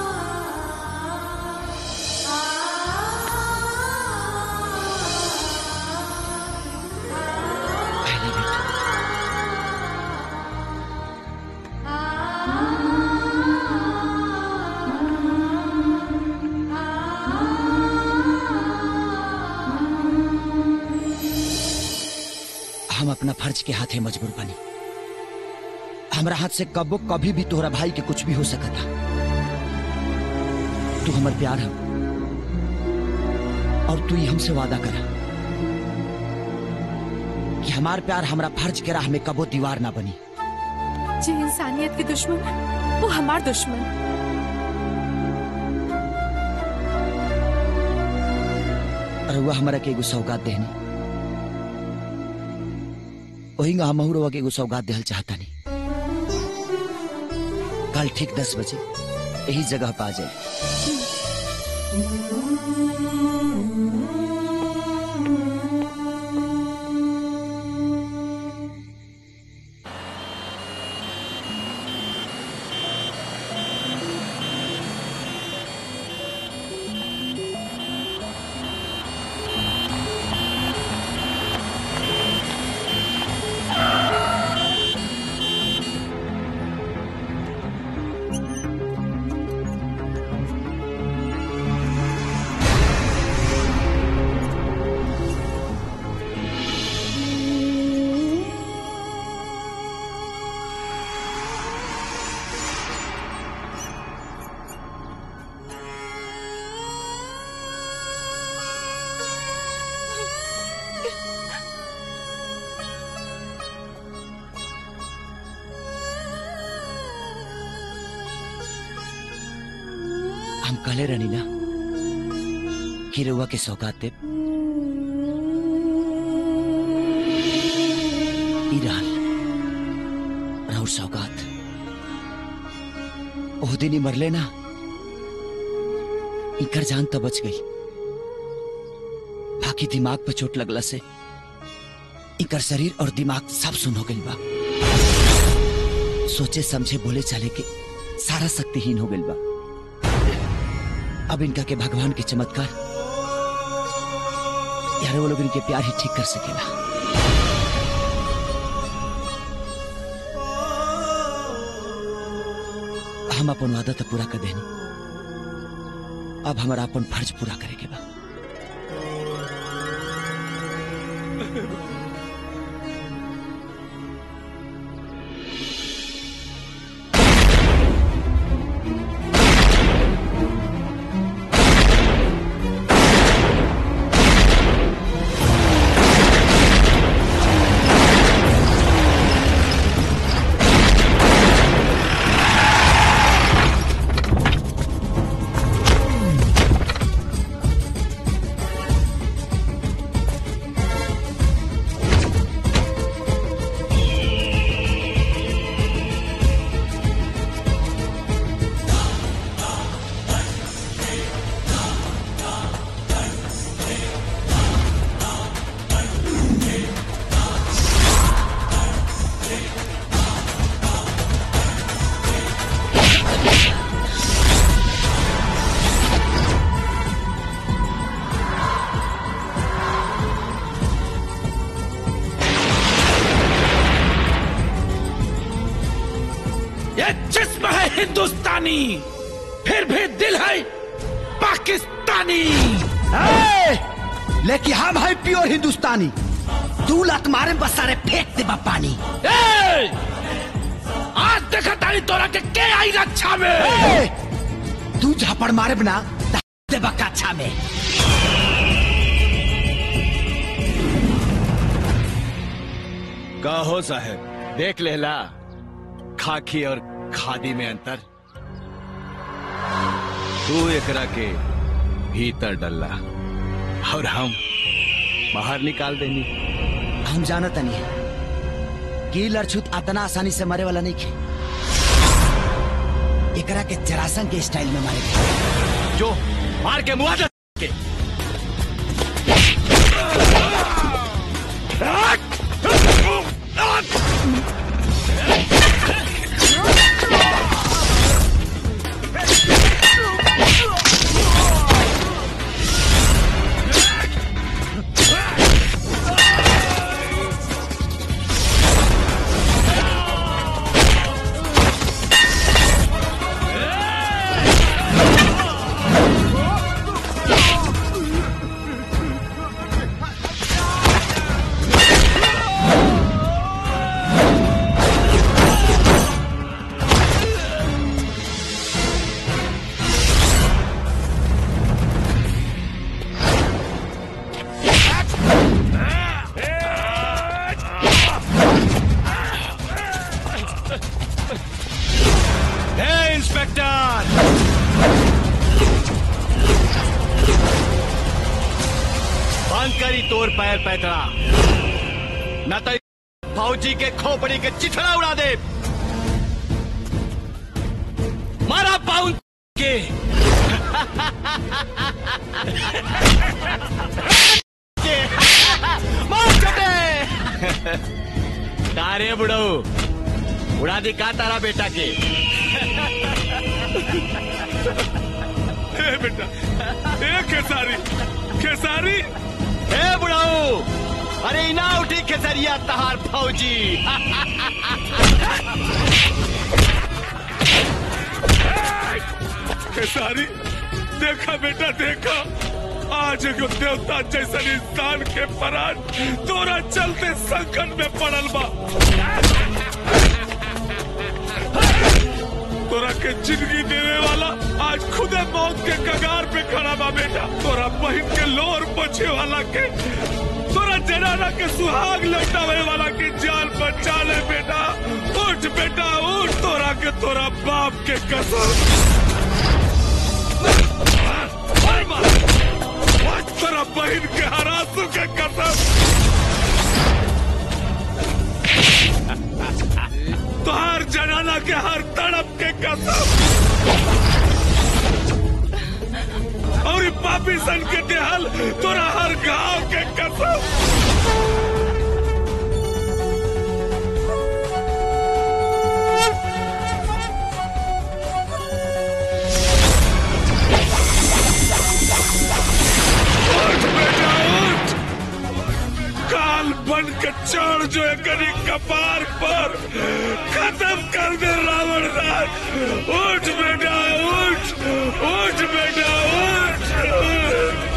हम अपना फर्ज के हाथे मजबूर बनी हमरा हाथ से कबो कभी भी तोहरा भाई के कुछ भी हो सकता तू हमर प्यार है और तू ही हमसे वादा करा कि हमार प्यार हमरा फर्ज के राह में कबो दीवार ना बनी जे इंसानियत के दुश्मन वो हमार दुश्मन रउआ हमरा के एगो सौगात देहनी वही हम रउआ के एगो सौगात देहल चाहतानी कल ठीक दस बजे यही जगह पे आ जाए हम कहले रहनी ना कि रउआ के सौगात देब ई रहल राउर सौगात ओह दिन ही मरले ना इकर जान तो बच गई बाकी दिमाग पे चोट लगला से इकर शरीर और दिमाग सब सुन हो गई बा सोचे समझे बोले चले के सारा शक्तिहीन हो गई बा अब इनका के भगवान के चमत्कार यार वो लोग इनके प्यार ही ठीक कर सकेला हम अपन वादा तो पूरा कर देनी अब हमारा अपन फर्ज पूरा करे के बा ये जिस्म है हिंदुस्तानी फिर भी दिल है पाकिस्तानी ए! लेकिन हम है प्योर हिंदुस्तानी तू लत मारे बस सारे फेंक दे बा पानी ए! आज देखा तारी तोरा के के आई रक्षा में ए! तू झापड़ मारे बिना दे बा काछा में का हो साहब देख लेला खाकी और खादी में अंतर तू एकरा के भीतर डल्ला और हम बाहर निकाल देनी हम जानत नहीं कि लड़छुत अतना आसानी से मरे वाला नहीं खे एकरा के जरासन के स्टाइल में मारे जो मार के मुआवजा के हे इंस्पेक्टर बंद करी तोर पैर पैतरा न तो फौजी के खोपड़ी के चिथड़ा उड़ा दे मारा पाउन के के मार चटे तारे बुढ़ऊ उड़ा दी का तारा बेटा के ए बेटा ए खेसारी खेसारी ए बुढ़ाऊ अरे इना उठी खेसरिया तहार फौजी खेसारी देखा बेटा देखा आज एगो देवता जैसन इंसान के परान तोरा चलते संकट में पड़ल बा तोरा के जिंदगी देने वाला आज खुदे मौत के कगार पे खड़ा बा बेटा तोरा बहन के लोर पोछे वाला के तोरा जनाना के सुहाग लौटावे वाला की जान बचा ले बेटा उठ बेटा उठ तोरा के तोरा बाप के कसम तोरा बहन के हरासू के कसम तोहार जनाना के हर तड़प के कसम और ई पापी सन के देहल तोरा हर गांव के कसम उठ बेटा उठ काल बन के चढ़ जो एकरी कपार पर खत्म कर दे रावण राज उठ बेटा उठ उठ बेटा उठ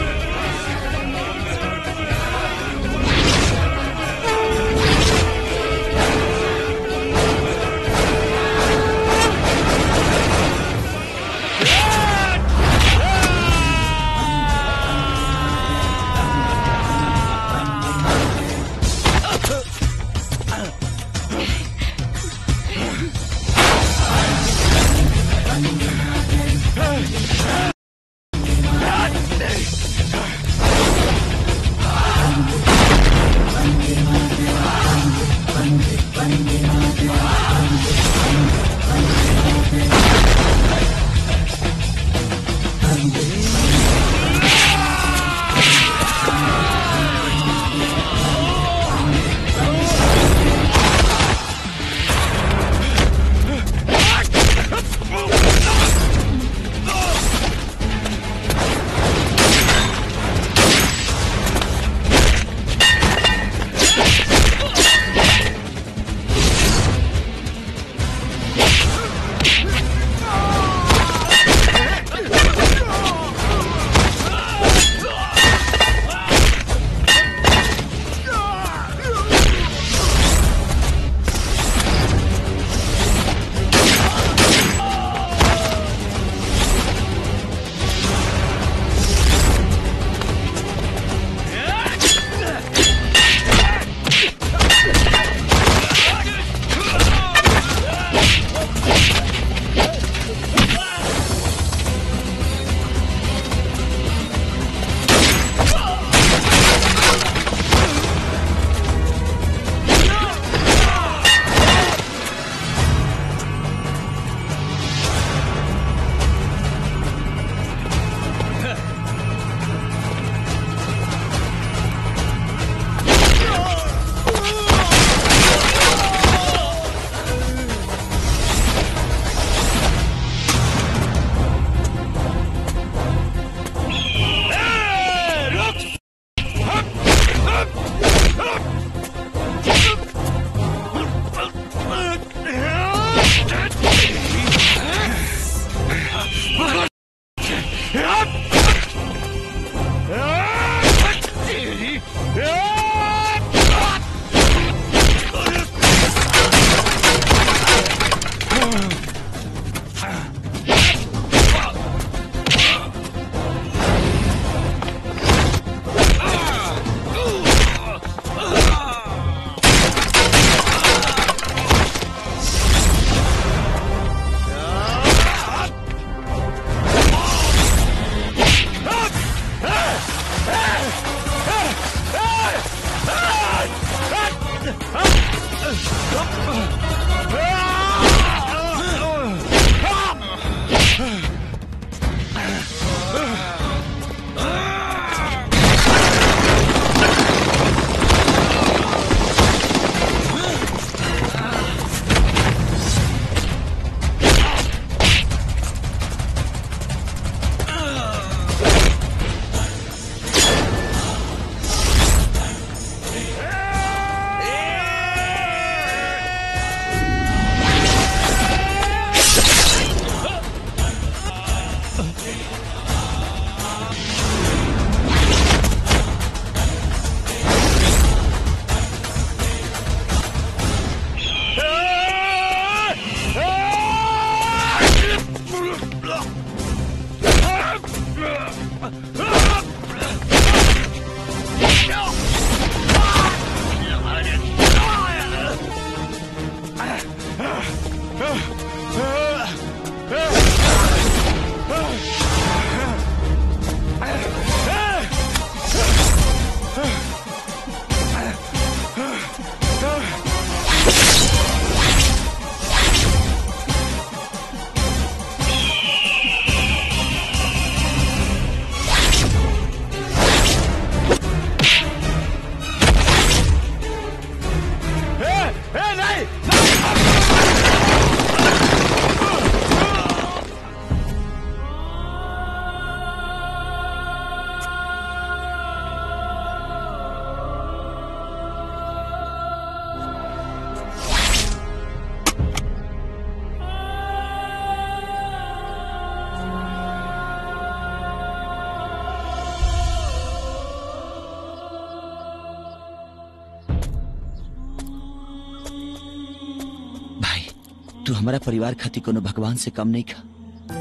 तू हमारा परिवार खातिर कोनो भगवान से कम नहीं खा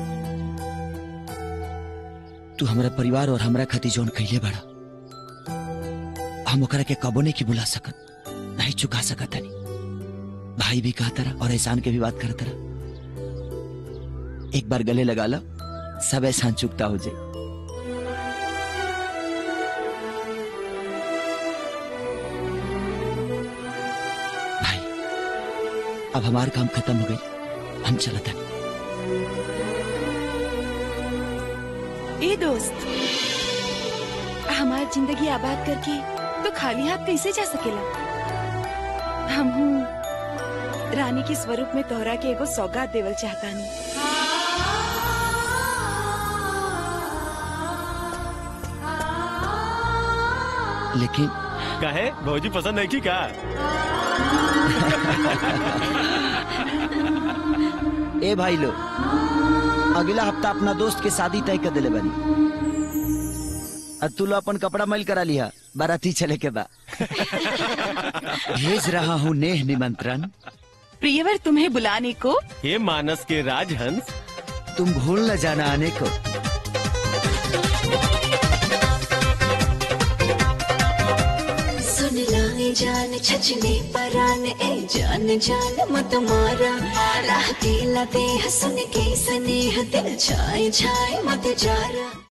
तू हमारा परिवार और हमरा खातिर जोन कैले बड़ा हम ओकरा के कबो नहीं की बुला सकत नहीं चुका सकत हनी भाई भी कहा तरह और एहसान के भी बात कर तरह एक बार गले लगा लो सब एहसान चुकता हो जाए भाई अब हमारा काम खत्म हो गई हम चलत हनी ए दोस्त हमार जिंदगी आबाद करके तो खाली हाथ कैसे जा सकेला हम रानी के स्वरूप में तोहरा के एगो सौगात देवल चाहतानी लेकिन कहे भौजी पसंद नहीं की का ए भाई लो अगला हफ्ता अपना दोस्त के शादी तय कर दिले बनी और तू लो अपन कपड़ा मैल करा लिया बाराती चले के बा भेज रहा हूँ नेह निमंत्रण प्रियवर तुम्हें बुलाने को हे मानस के राजहंस तुम भूल न जाना आने को सुन लाए जान छचने परान ए जान जान मत मारा राह दिला दे हसन के स्नेह दिल छाए छाए मत जारा